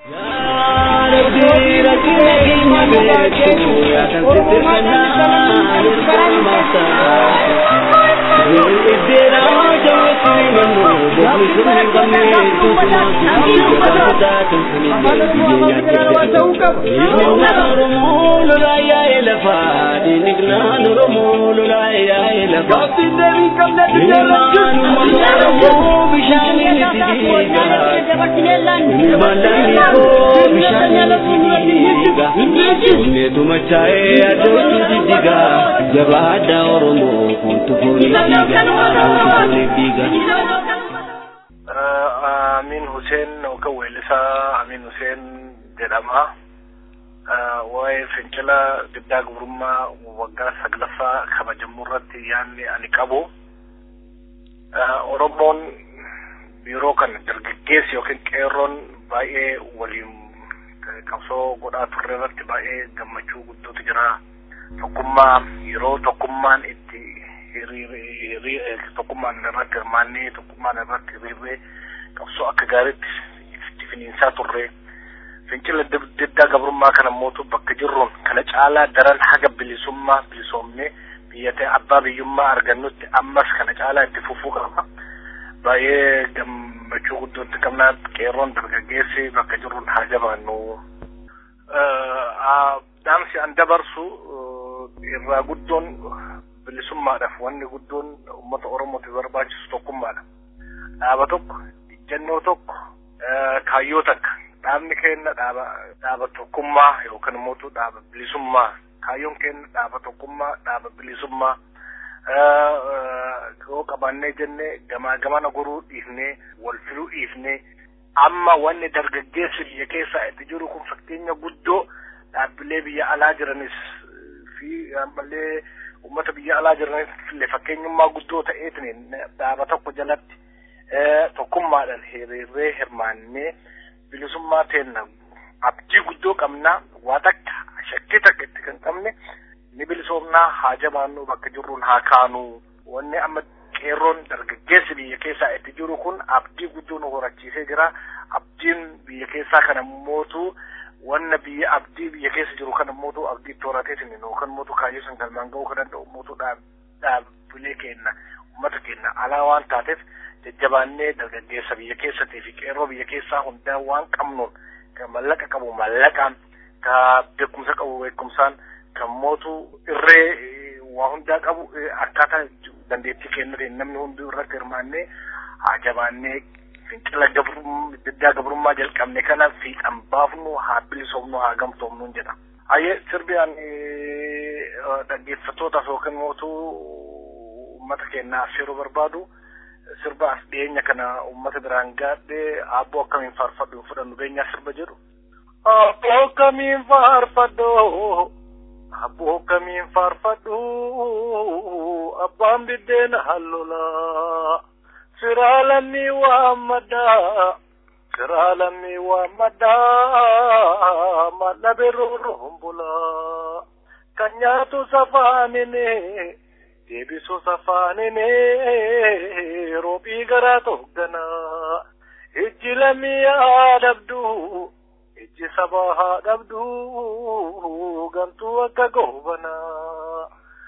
Neetu machaa'ee addootu diddiga jabaadha Oromoo kuntu foonii diiga. Amin Hussein yookaan weellisaa Amin Hussein jedhama. Waa'ee fincila diddaa gabrummaa waggaa saglaffaa kabajamuu irratti yaadni ani qabu. Oromoon yeroo kana dargaggeessi yookiin qeerroon baay'ee waliin qabsoo godhaa turre irratti baay'ee gammachuu guddootu jira. Tokkummaa yeroo tokkummaan itti tokkummaan irratti hirmaannee tokkummaan irratti hiriirree qabsoo akka gaariitti itti finiinsaa turre. Fincila diddaa gabrummaa kana mootu bakka jirruun kana caalaa daran haga bilisummaa bilisoomnee biyya ta'e abbaa biyyummaa argannutti ammas kana caalaa itti fufuu qaba. Baay'ee gammachuu guddootti qabna qeerroon dargaggeessi bakka jirruun haa jabaannu. Dhaamsi an dabarsu irraa guddoon bilisummaadhaaf wanni guddoon uummata Oromootiif barbaachisu tokkummaadha. Dhaaba tokko, ijjannoo tokko, kaayyoo takka. Dhaabni keenya dhaaba dhaaba tokkummaa yookaan immoo dhaaba bilisummaa. Kaayyoon keenya dhaaba tokkummaa, dhaaba bilisummaa. Yoo qabaannee jennee gamaa gamana goruu dhiifnee, wal filuu dhiifnee, amma wanni dargaggeessi biyya keessaa itti jiru kun fakkeenya guddoo dhaabbilee biyya alaa jiranis fi ammallee uummata biyya alaa jiranis illee fakkeenyummaa guddoo ta'eetiin dhaaba tokko jalatti tokkummaadhaan hiriirree hirmaannee bilisummaa teenna abdii guddoo qabnaa waa takka shakkii takka itti kan qabne ni bilisoomnaa haa jabaannuu bakka jirruun haa kaanuu wanni amma qeerroon dargaggeessi biyya keessaa itti jiru kun abdii guddoo nu horachiisee jira abdiin biyya keessaa kana mootu wanna biyya abdii biyya keessa jiru kana mootu abdii itti horateetiin yookaan mootu kaayyoo san galmaan ga'uu kan danda'u mootu dhaabbilee kenna uummata kenna alaa waan taateef jajjabaannee dargaggeessa biyya keessatii fi qeerroo biyya keessaa hundaa waan qabnuun kan mallaqa qabu mallaqaan ka beekumsa qabu beekumsaan kan mootu irree waa hundaa qabu akkaataa dandeettii kennateen namni hunduu irratti hirmaannee haa jabaannee fincila diddaa gabrummaa jalqabne kana fiixan baafnu haa bilisoomnu haa gamtoomnu jedha. Hayyee sirbiyaan dhaggeeffattootaaf yookiin mootuu uummata keenyaaf yeroo barbaadu sirba as dhiyeenya kana uummata biraan gaadhee aabboo akkamiin faarfadhu hin fudhannu beenyaa sirba jedhu. Aabboo akkamiin faarfadhu aabboo akkamiin faarfadhu abbaan biddeena hallolaa siraa lammii waammaddaa siraa lammii waammaddaa malla birruun bulaa kan nyaatu safaanine deebisu safaanine roobii garaa togganaa ijji lammii haa dhabdu ijji sabaa haa dhabdu gantuu akka goobanaa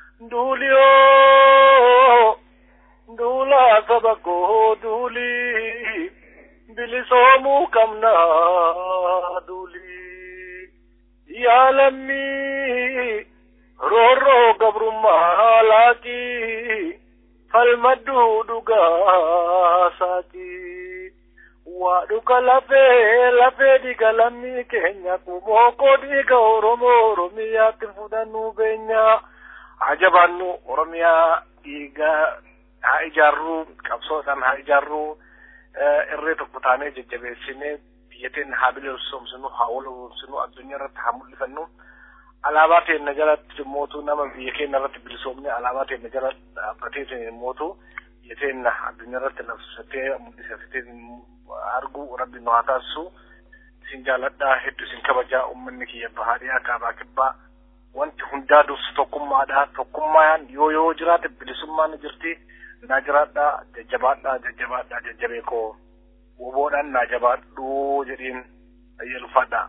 duuliyoo duulaa saba koo duulii bilisoomuu qabnaa duulii yaa lammii roorroo gabrummaa laaqii falmadduu dhugaa saaqii waa dhuka lafee lafee dhiiga lammii keenya kumoo koo dhiiga oromoo oromiyaatti fudhannuu beenyaa haa jabaannu oromiyaa dhiiga haa ijaarruu qabsoodhaan haa ijaarruu irree tokko taanee jajjabeessinee biyya teenya haa bilisoomsinu haa wal oomsinu addunyaa irratti haa mul'ifannu alaabaa teenya jalatti mootu nama biyya keenya irratti bilisoomne alaabaa teenya jala dhaabbatee mootu biyya teenya addunyaa irratti labsatee mul'isatee argu rabbi nu haa taasisu isin jaaladhaa hedduu isin kabajaa uummanni kiyya bahaa dhiyaa kaabaa kibbaa wanti hundaa dursu tokkummaadha tokkummaan yoo yoo jiraate bilisummaan ni jirti naa jiraadhaa jajjabaadhaa jajjabaadhaa jajjabee koo woboodhaan naa jabaadhuu jedhiin ayyalufadhaa.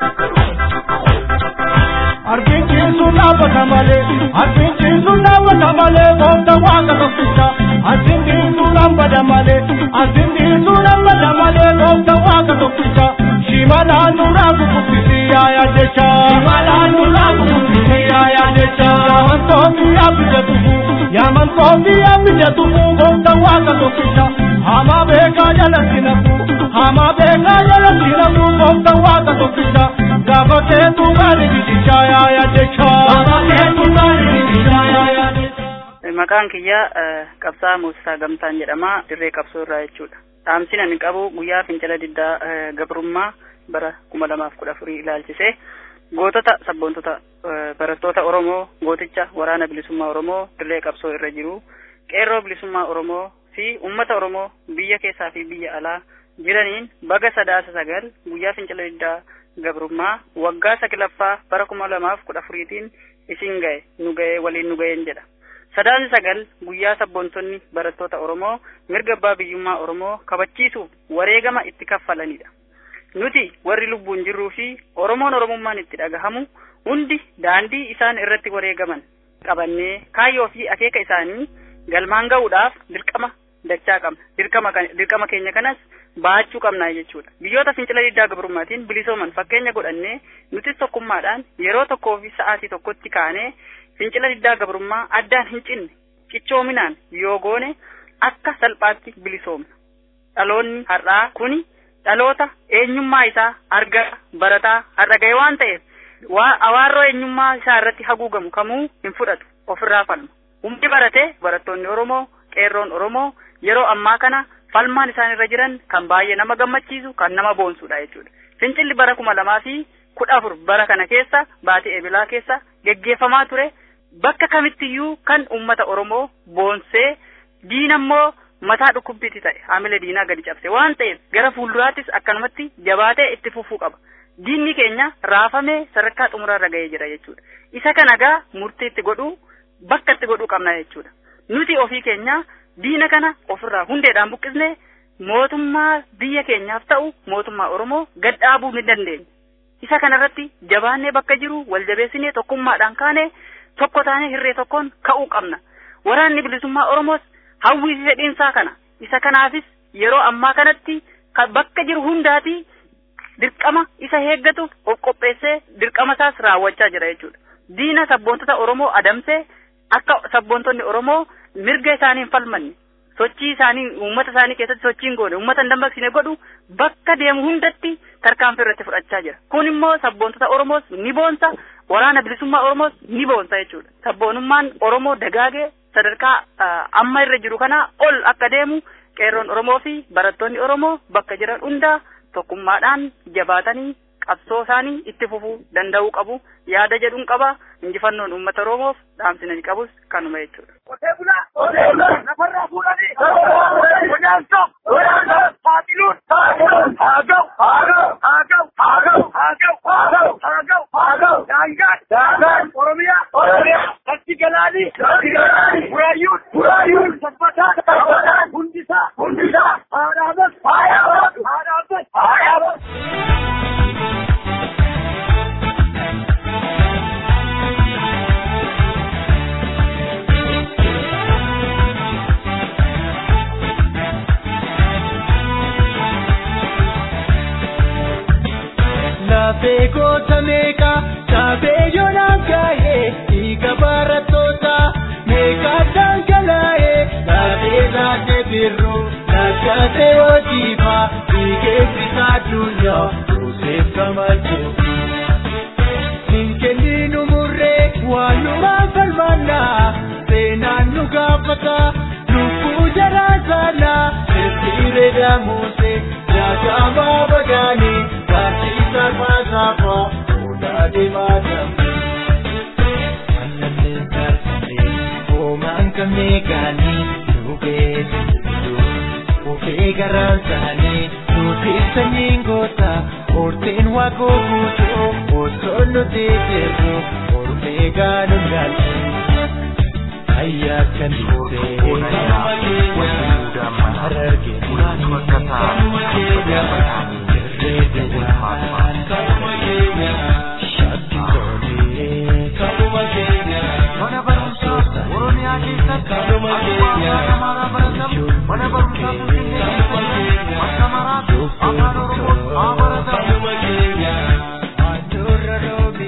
Arbincin sun dhaabbata malee, arbincin sun dhaabbata malee, goofta waaqa tokkicha. Arbincin sun dhaabbata malee, arbincin sun dhaabbata malee, goofta waaqa tokkicha. Shimalaan nurraa kukubbisi yaayaa jecha. Shimalaan nurraa kukubbisi yaayaa jecha. Yaaman toofii yaabija tufu, yaaman toofii yaabija tufu, goofta waaqa tokkicha. Hamaa beekaa jalatti nafu, hamaa beekaa jalatti nafu, goofta waaqa tokkicha. Gaafa keetu gaari biticha yaayaa jecha. Gaafa keetu gaari biticha yaayaa jecha. Maqaan kiyya qabsaa Muusaa Gamtaan jedhama dirree qabsoo irraa jechuudha. Dhaamsin ani qabu guyyaa fincila diddaa gabrummaa bara kuma lamaaf kudha afurii ilaalchisee gootota sabboontota barattoota Oromoo gooticha waraana bilisummaa Oromoo dirree qabsoo irra jiru qeerroo bilisummaa Oromoo fi uummata Oromoo biyya keessaa fi biyya alaa jiraniin baga sadaasa sagal guyyaa fincila diddaa gabrummaa waggaa saglaffaa bara kuma lamaaf kudha afuriitiin isin ga'e nu ga'e waliin nu ga'een jedha. Sadaasni sagal guyyaa sabboontonni barattoota Oromoo mirga abbaa biyyummaa Oromoo kabachiisuuf wareegama itti kaffalanidha. Nuti warri lubbuun jirruu fi Oromoon Oromummaan itti dhagahamu hundi daandii isaan irratti wareegaman qabannee kaayyoo fi akeeka isaanii galmaan ga'uudhaaf dirqama dachaa qabna. Dirqama dirqama keenya kanas baachuu qabna jechuudha. Biyyoota fincila diddaa gabrummaatiin bilisooman fakkeenya godhannee nutis tokkummaadhaan yeroo tokkoo fi sa'aatii tokkotti kaanee fincila diddaa gabrummaa addaan hin cinne cichoominaan yoo goone akka salphaatti bilisoomna. Dhaloonni har'aa kuni dhaloota eenyummaa isaa argaa barataa har'a ga'e waan ta'eef awaarroo eenyummaa isaa irratti haguugamu kamuu hin fudhatu ofirraa falma. Humni baratee barattoonni Oromoo qeerroon Oromoo yeroo ammaa kana falmaan isaan irra jiran kan baay'ee nama gammachiisu kan nama boonsudha jechuudha. Fincilli bara kuma lamaa fi kudha afur bara kana keessa baatii eebilaa keessa geggeeffamaa ture bakka kamittiyyuu kan uummata Oromoo boonsee diina immoo mataa dhukkubbiitti ta'e haamila diinaa gadi cabse waan ta'eef gara fuulduraattis akkanumatti jabaatee itti fufuu qaba. Diinni keenya raafamee sadarkaa xumuraarra ga'ee jira jechuudha. Isa kana gaa murtii itti godhuu bakka itti godhuu qabna jechuudha. Nuti ofii keenya diina kana ofirraa hundeedhaan buqqisne mootummaa biyya keenyaaf ta'u mootummaa Oromoo gad dhaabuu ni dandeenya. Isa kanarratti jabaannee bakka jiru wal jabeessinee tokkummaadhaan kaane tokko taanee hirree tokkoon ka'uu qabna. Waraanni bilisummaa Oromoos hawwii fi fedhiinsaa kana. Isa kanaafis yeroo ammaa kanatti bakka jiru hundaati dirqama isa eeggatu of qopheessee dirqama isaas raawwachaa jira jechuudha. Diina sabboontota Oromoo adamsee akka sabboontonni Oromoo mirga isaanii hin falmanne sochii isaanii uummata isaanii keessatti sochii hin goone uummata hin dammaqsine godhu bakka deemu hundatti tarkaanfii irratti fudhachaa jira. Kun immoo sabboontota Oromoos ni boonsa waraana bilisummaa Oromoos ni boonsa jechuudha. Sabboonummaan Oromoo dagaagee sadarkaa amma irra jiru kana ol akka deemu qeerroon Oromoo fi barattoonni Oromoo bakka jiran hundaa tokkummaadhaan jabaatanii qabsoo isaanii itti fufuu danda'uu qabu yaada jedhuun qaba injifannoon uummata Oromoof dhaamsinani qabus kanuma jechuudha. Qotee bulaa qotee bulaa lafarraa fuudhanii godaansa godaansa saaxiluun saaxiluun haa ga'u haa ga'u haa ga'u haa ga'u haa ga'u haa ga'u haa ga'u haa ga'u daangaan daangaan Oromiyaa Oromiyaa lafti galaanii lafti galaanii buraayyuun buraayyuun sabbataan sabbataan hundisaa hundisaa haa dhaabas haa dhaabas haa dhaabas haa dhaabas. Lafee goota meeqa taabee yoonaan gaa'ee dhiiga barattoota meeqa dhangalaa'ee lafee laatee birruu lakkatee hojiifaa dhiigeessisaa addunyaa Yoseef Gamachuu. Ninkeenni nu murree waan numaan falmannaa seenaan nu gaafata lubbuu jaraa saanaa sirriiree daamusee nyaatamaa bagaanii. Barsiisa maasaafaa fuudhaa deemaa dambe. garaan isaanii nuti sanyiin goota horteen waaqoo guutuu osoo nuti jirru ormee gaanuun gaalchi. Ayyaa kan dhiibee harargee kanuma keenya irree deemaan kanuma keenya shakki tolee kanuma keenya mana barumsaa oromiyaa keessatti kanuma keenya mana barumsaa finfinnee keessatti akka maraatu afaan oromoo haa baratan kanuma keenya handhuurra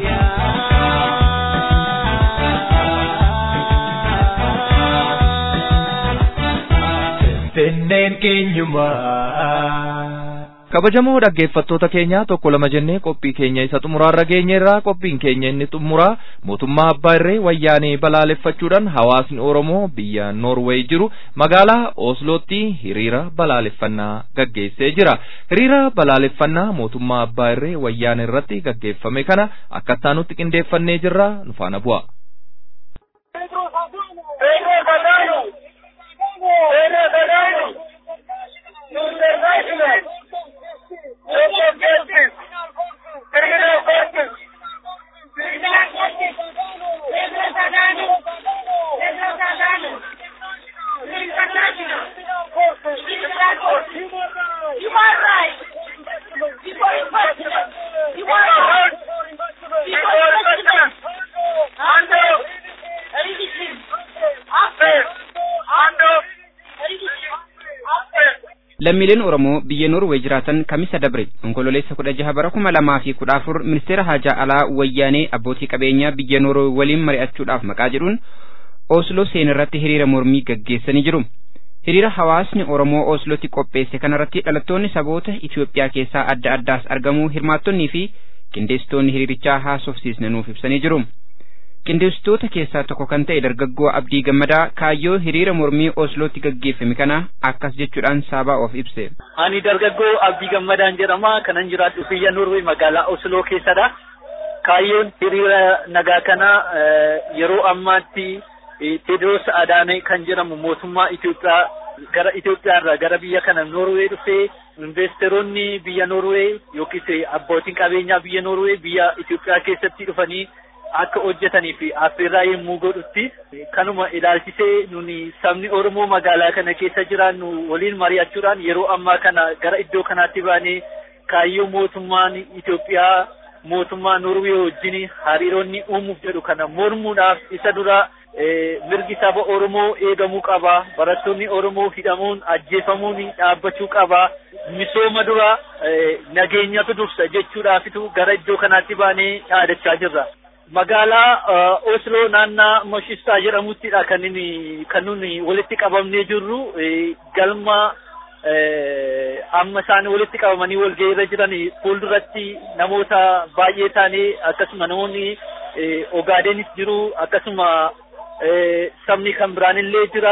Finneen keenyumaa. kabajamoo dhaggeeffattoota keenya tokko lama jennee qophii keenya isa xumuraarra geenyeerraa qophiin keenya inni xumuraa mootummaa abbaa irree wayyaanee balaaleffachuudhaan hawaasni oromoo biyya noorweey jiru magaalaa oslootti hiriira balaaleffannaa gaggeessee jira hiriira balaaleffannaa mootummaa abbaa irree wayyaanee irratti gaggeeffame kana akkattaa nutti qindeeffannee jirra nu faana bu'a. lammiileen oromoo biyya noorwee jiraatan kamisa dabre onkololeessa kudha jaha bara kuma lamaa fi kudha afur ministeera haajaa alaa wayyaanee abbootii qabeenyaa biyya noorwee waliin mari'achuudhaaf maqaa jedhuun osloo seenirratti hiriira mormii gaggeessanii jiru hiriira hawaasni oromoo oslootti qopheesse kanarratti dhalattoonni saboota itiyoophiyaa keessaa adda addaas argamuu hirmaattonnii fi qindeessitoonni hiriirichaa haasofsiisne nuuf ibsanii jiru qindeessitoota keessaa tokko kan ta'e dargaggoo abdii gammadaa kaayyoo hiriira mormii oslootti gaggeeffame kana akkas jechuudhaan saabaa of ibse. Ani dargaggoo abdii gammadaan jedhama kanan jiraadhu biyya Norwee magaalaa Osloo keessadha. Kaayyoon hiriira nagaa kana yeroo ammaatti Tedros Adaanee kan jedhamu mootummaa Itoophiyaa gara Itoophiyaa irraa gara biyya kana Norwee dhufee investeeronni biyya Norwee yookiis abbootiin qabeenyaa biyya Norwee biyya Itoophiyaa keessatti dhufanii akka hojjetanii fi affeerraa yommuu godhutti kanuma ilaalchisee nuni sabni Oromoo magaalaa kana keessa jiraannu waliin mari'achuudhaan yeroo ammaa kana gara iddoo kanaatti baanee kaayyoo mootummaan Itoophiyaa mootummaa Norwee wajjin hariiroonni uumuuf jedhu kana mormuudhaaf isa dura mirgi saba Oromoo eegamuu qaba. Barattoonni Oromoo hidhamuun ajjeefamuun dhaabbachuu qaba. Misooma dura nageenyatu dursa jechuudhaafitu gara iddoo kanaatti baanee dhaadachaa jirra. Magaalaa Osloo naannaa Moshistaa jedhamuttidha kan inni kan nuni walitti qabamnee jirru galma amma isaan walitti qabamanii walgahii irra jiran fuulduratti namoota baay'ee taanee akkasuma namoonni Ogaadenis jiru akkasuma sabni kan biraan illee jira.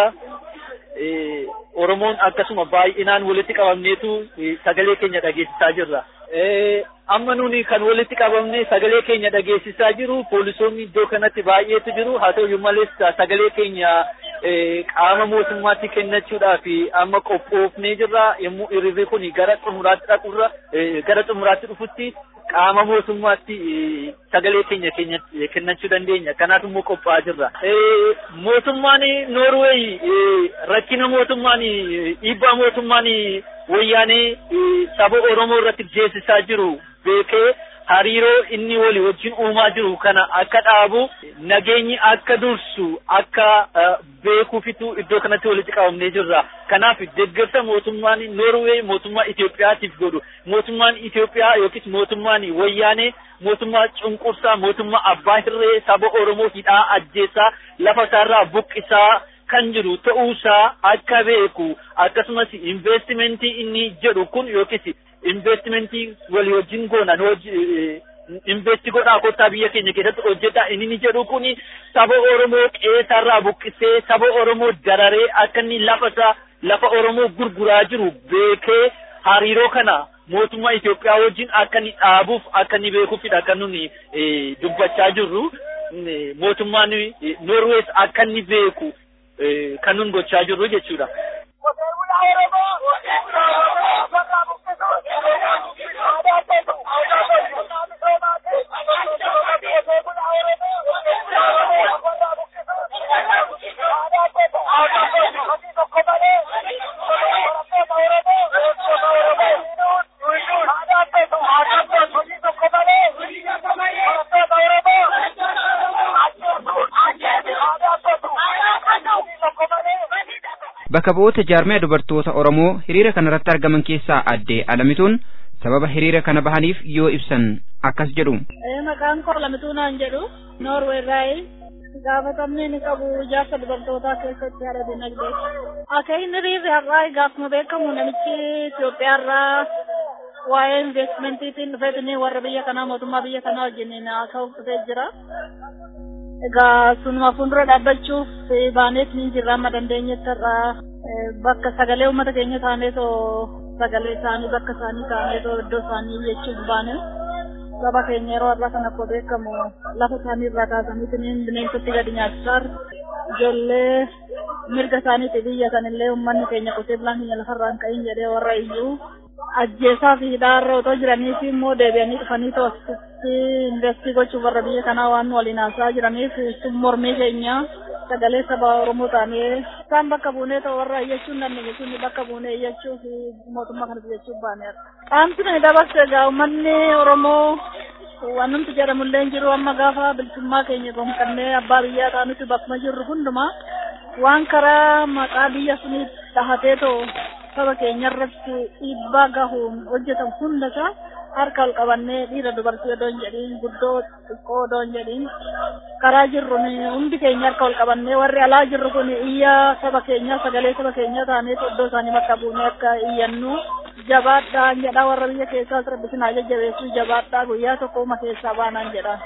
Oromoon akkasuma baay'inaan walitti qabamneetu sagalee keenya dhageessisaa jirra. Amma nuni kan walitti qabamne sagalee keenya dhageessisaa jiru poolisoonni iddoo kanatti baay'eetu jiru haa ta'u malees sagalee keenya qaama mootummaatti kennachuudhaaf amma qophoofnee jirra yommuu hiriirri kun gara xumuraatti dhaqurra gara xumuraatti dhufutti qaama mootummaatti sagalee keenya kennachuu dandeenya kanaaf immoo qophaa'aa jirra. Mootummaan Noorweey rakkina mootummaan dhiibbaa mootummaan wayyaanee saba Oromoo irratti geessisaa jiru beekee hariiroo inni walii wajjin uumaa jiru kana akka dhaabu nageenyi akka dursu akka beekuufitu iddoo kanatti walitti qabamnee jirra. Kanaaf deeggarsa mootummaan Noorwee mootummaa Itoophiyaatiif godhu mootummaan Itoophiyaa yookiis mootummaan wayyaanee mootummaa cunqursaa mootummaa abbaa hirree saba Oromoo hidhaa ajjeesaa lafa isaarraa buqqisaa kan jiru ta'uusaa akka beeku akkasumas investimentii inni jedhu kun yookiis investimentii walii wajjin goonan investi godhaa kottaa biyya keenya keessatti hojjedha inni ni jedhu kun saba Oromoo qeesarraa buqqisee saba Oromoo dararee akka inni lafa isaa lafa Oromoo gurguraa jiru beekee hariiroo kana mootummaa Itoophiyaa wajjin akka inni dhaabuuf akka inni beekuufidha kan nuni dubbachaa jirru mootummaan Norwees akka inni beeku kan nun gochaa jirru jechuudha. Bakka bu'oota jaarmiyaa dubartoota Oromoo hiriira kanarratti argaman keessaa addee Alamituun sababa hiriira kana bahaniif yoo ibsan akkas jedhu. Maqaan koo Alamituu naan jedhu Noorweerraayi gaafatamni ni qabu ijaarsa dubartootaa keessatti haala dinagdee. Akka inni hiriirri har'aa egaa akkuma beekamu namichi Itoophiyaarraa waa'ee investimentiin dhufeetini warra biyya kanaa mootummaa biyya kanaa wajjin haasa'uuf dhufee jira. Egaa sunuma fuuldura dhaabbachuuf baaneet ni jirra amma dandeenyetti irraa bakka sagalee uummata keenya taaneetoo sagalee isaanii bakka isaanii taaneetoo iddoo isaanii jechuuf baane saba keenya yeroo har'aa kan akkuma beekamu lafa isaanii irraa kaasaniitiin bineensatti gadi nyaachisaa ijoollee mirga isaaniiti biyya sanillee uummanni keenya qotee bulaan keenya lafarraan ka'in jedhee warra iyyuu ajjeesaa fi hidhaarra otoo jiranii fi immoo deebi'anii dhufanii to'achuutti investii gochuuf warra biyya kanaa waan waliin haasaa jiraniif sun mormii keenya sagalee saba Oromoo taanee isaan bakka buunee ta'u warra iyyachuu hin dandeenye sun bakka buunee iyyachuu fi mootummaa kanas iyyachuu baaneera. Qaamsi ni dabarse egaa uummanni Oromoo waan numti jedhamullee hin jiru amma gaafa bilisummaa keenya gonfannee abbaa biyyaa taanutti bakkuma jirru hundumaa waan karaa maqaa biyya suniif dhahatee ta'u saba keenya irratti dhiibbaa gahuun hojjetamu hundasaa harka ol qabannee dhiira dubartii odoo hin jedhiin guddoo xiqqoo odoo hin jedhiin karaa jirru hundi keenya harka ol qabannee warri alaa jirru kun iyya saba keenya sagalee saba keenya taanee iddoo isaanii bakka buunee akka iyyannu jabaadhaa jedha warra biyya keessaa rabbi sinaa jajjabeessuu jabaadhaa guyyaa tokko keessaa baanaan jedha.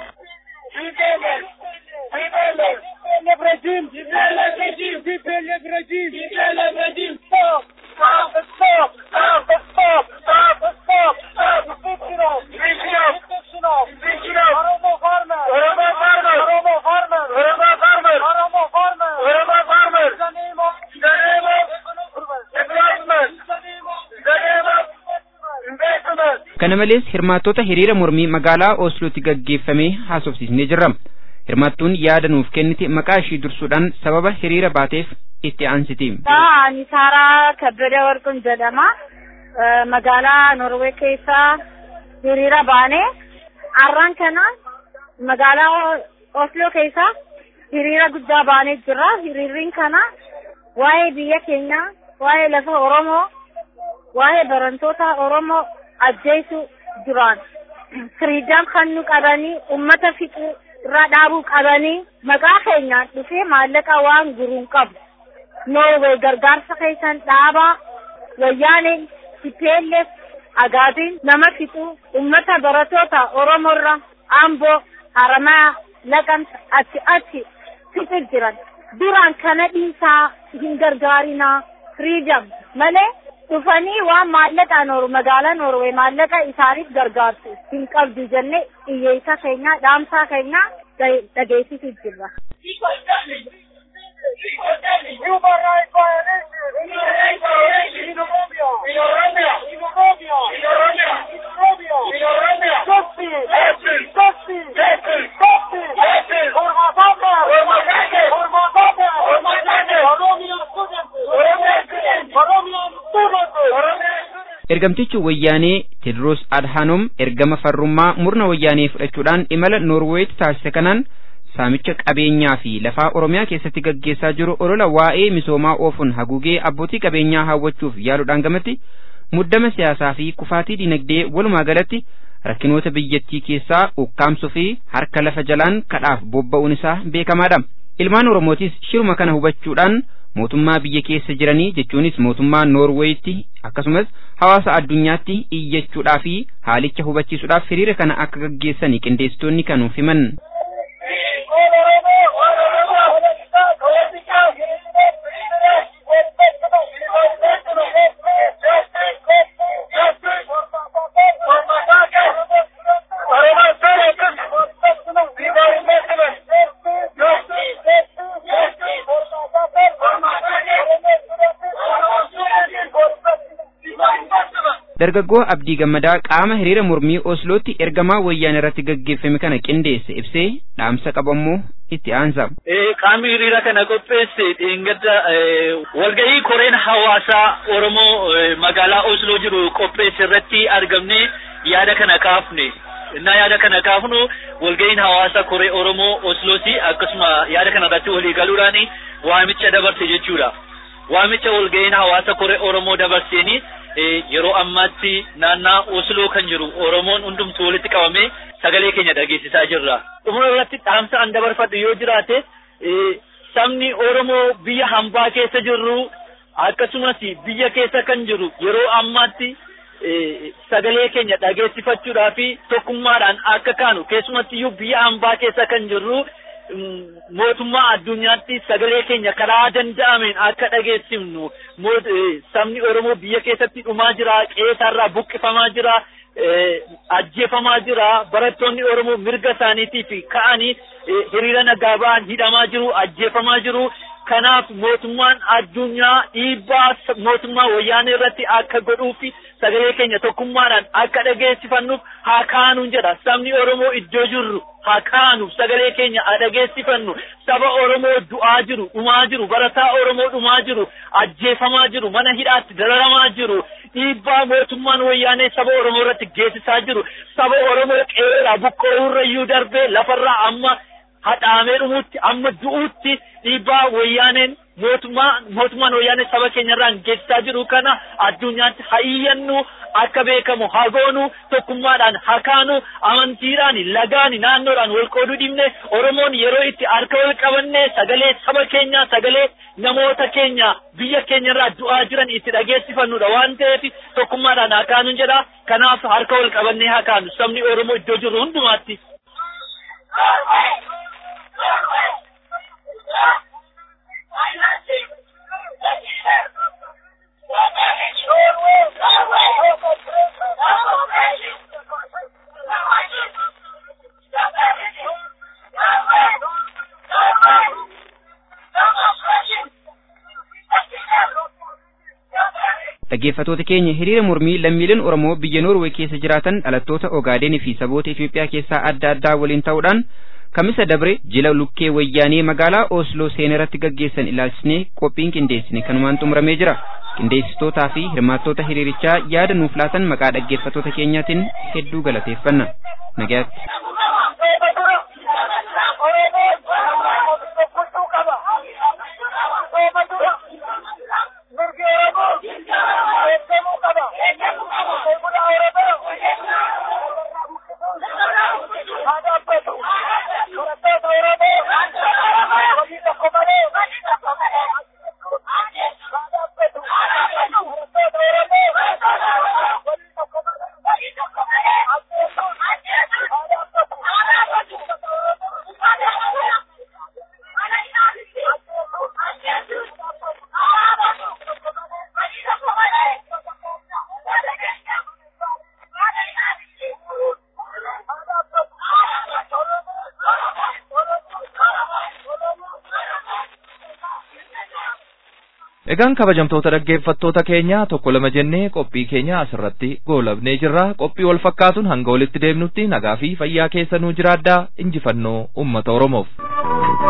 TPLF regime! TPLF regime! TPLF regime! TPLF regime! Stop! Stop! Stop! Stop! Stop! Stop! Stop! Stop! Fictional! Fictional! Fictional! Fictional! Oromo farmer! Oromo farmer! Oromo farmer! Oromo farmer! Oromo farmer! Oromo farmer! In the name of in the name of development! In the name of in the name of investment! Kana malees hirmaattota hiriira mormii magaalaa Oslootti gaggeeffamee haasofsiisnee jirra. Hirmaattuun yaada nuuf kennite maqaa ishii dursuudhaan sababa hiriira baateef itti aansiti. Ani Saaraa Kabbada Warqin jedhama. Magaalaa Norwee keessaa hiriira baane. Har'aan kana magaalaa Osloo keessaa hiriira guddaa baanee jira. Hiriirriin kana waa'ee biyya keenyaa, waa'ee lafa Oromoo, waa'ee barattoota Oromoo ajjeesuu duraan. Firiidaan kan nu qabanii uummata fixuu irraa dhaabuu qabanii maqaa keenyaan dhufee maallaqa waan guruun qabu. Noorwee gargaarsa keessan dhaabaa wayyaaneen TPLF agaatiin nama fixuu uummata barattoota Oromoorra Amboo Haramaa Laqamsa achi achi fixuu jiran. Duraan kana dhiisaa hin gargaarinaa firiidam malee dhufanii waan maallaqa nooru magaalaa Noorwee maallaqa isaaniif gargaartu hin qabdu jennee iyyeessa keenya dhaamsaa keenya dhageessisuu jirra. Human rights violation! Human rights violation! In Oromia! In Oromia! In Oromia! In Oromia! In Oromia! In Oromia! Justice! Justice! Justice! Justice! Justice! Justice! Hormatata! Hormatata! Hormatata! Hormatata! Oromia students! Oromia students! Oromia students! Oromia Ergamtichi wayyaanee Tedros Adhanom ergama farrummaa murna wayyaanee fudhachuudhaan imala Noorweetti taasise kanaan saamicha qabeenyaa fi lafaa Oromiyaa keessatti gaggeessaa jiru olola waa'ee misoomaa oofuun haguugee abbootii qabeenyaa hawwachuuf yaaluudhaan gamatti muddama siyaasaa fi kufaatii dinagdee walumaa galatti rakkinoota biyyattii keessaa ukkaamsuu fi harka lafa jalaan kadhaaf bobba'uun isaa beekamaadha. Ilmaan Oromootis shiruma kana hubachuudhaan mootummaa biyya keessa jiranii jechuunis mootummaa Noorweeyitti akkasumas hawaasa addunyaatti iyyachuudhaa fi haalicha hubachiisuudhaaf hiriira kana akka gaggeessanii qindeessitoonni kanuuf himan. dargaggoo abdii gammadaa qaama hiriira mormii oslootti ergamaa wayyaanee irratti gaggeeffame kana qindeesse ibsee dhaamsa qabammoo itti aansa. qaamni hiriira kana qopheesse dheengadda walgahii koreen hawaasaa oromoo magaalaa osloo jiru qopheesse irratti argamne yaada kana kaafne. innaa yaada kana kaafnu walgahiin hawaasa koree oromoo oslooti akkasuma yaada kana irratti walii galuudhaan waamicha dabarse jechuudha. waamicha walgahiin hawaasa koree oromoo dabarseeni yeroo ammaatti naannaa osloo kan jiru oromoon hundumtuu walitti qabamee sagalee keenya dhageessisaa jirra. Dhuma irratti dhaamsa an dabarfadhu yoo jiraate sabni oromoo biyya hambaa keessa jirru akkasumas biyya keessa kan jiru yeroo ammaatti sagalee keenya dhageessifachuudhaa fi tokkummaadhaan akka kaanu keessumattiyyuu biyya hambaa keessa kan jirru mootummaa addunyaatti sagalee keenya karaa danda'ameen akka dhageessifnu sabni oromoo biyya keessatti dhumaa jira qe'eerraa buqqifamaa jira ajjeefamaa jira barattoonni oromoo mirga isaaniitiif ka'anii hiriira nagaa ba'an hidhamaa jiru ajjeefamaa jiru kanaaf mootummaan addunyaa dhiibbaa mootummaa wayyaanee irratti akka godhuufi sagalee keenya tokkummaadhaan akka dhageessifannuuf haa kaanuun jedha sabni oromoo iddoo jirru haa kaanuuf sagalee keenya haa dhageessifannu saba oromoo du'aa jiru dhumaa jiru barataa oromoo dhumaa jiru ajjeefamaa jiru mana hidhaatti dararamaa jiru dhiibbaa mootummaan wayyaanee saba oromoo irratti geessisaa jiru saba oromoo qe'eerraa buqqa'uurrayyuu darbee lafarraa amma hadhaamee dhumuutti amma du'uutti dhiibbaa wayyaaneen mootummaa mootummaan wayyaanee saba keenyarraan geessisaa jiru kana addunyaatti haa iyyannu akka beekamu haa goonu tokkummaadhaan haa kaanu amantiidhaan lagaan naannoodhaan wal qooduu dhibne oromoon yeroo itti harka wal qabanne sagalee saba keenya sagalee namoota keenya biyya keenyarraa du'aa jiran itti dhageessifannudha waan ta'eef tokkummaadhaan haa kaanu jedha kanaaf harka wal qabannee haa kaanu sabni oromoo iddoo jiru hundumaatti. dhaggeeffatoota keenya hiriira mormii lammiileen oromoo biyya noorwee keessa jiraatan dhalattoota ogaadenii fi saboota itiyoophiyaa keessaa adda addaa waliin ta'uudhaan kamisa dabre jila lukkee wayyaanee magaalaa osloo seenarratti gaggeessan ilaalchisnee qophiin qindeessine kanumaan xumuramee jira qindeessitootaa fi hirmaattoota hiriirichaa yaada nuuf laatan maqaa dhaggeeffatoota keenyaatiin hedduu galateeffanna nagaatti. Egaan kabajamtoota dhaggeeffattoota keenya tokko lama jennee qophii keenya asirratti goolabnee jirra. Qophii wal fakkaatuun hanga walitti deemnutti nagaa fi fayyaa keessa nuu jiraadhaa injifannoo uummata Oromoof.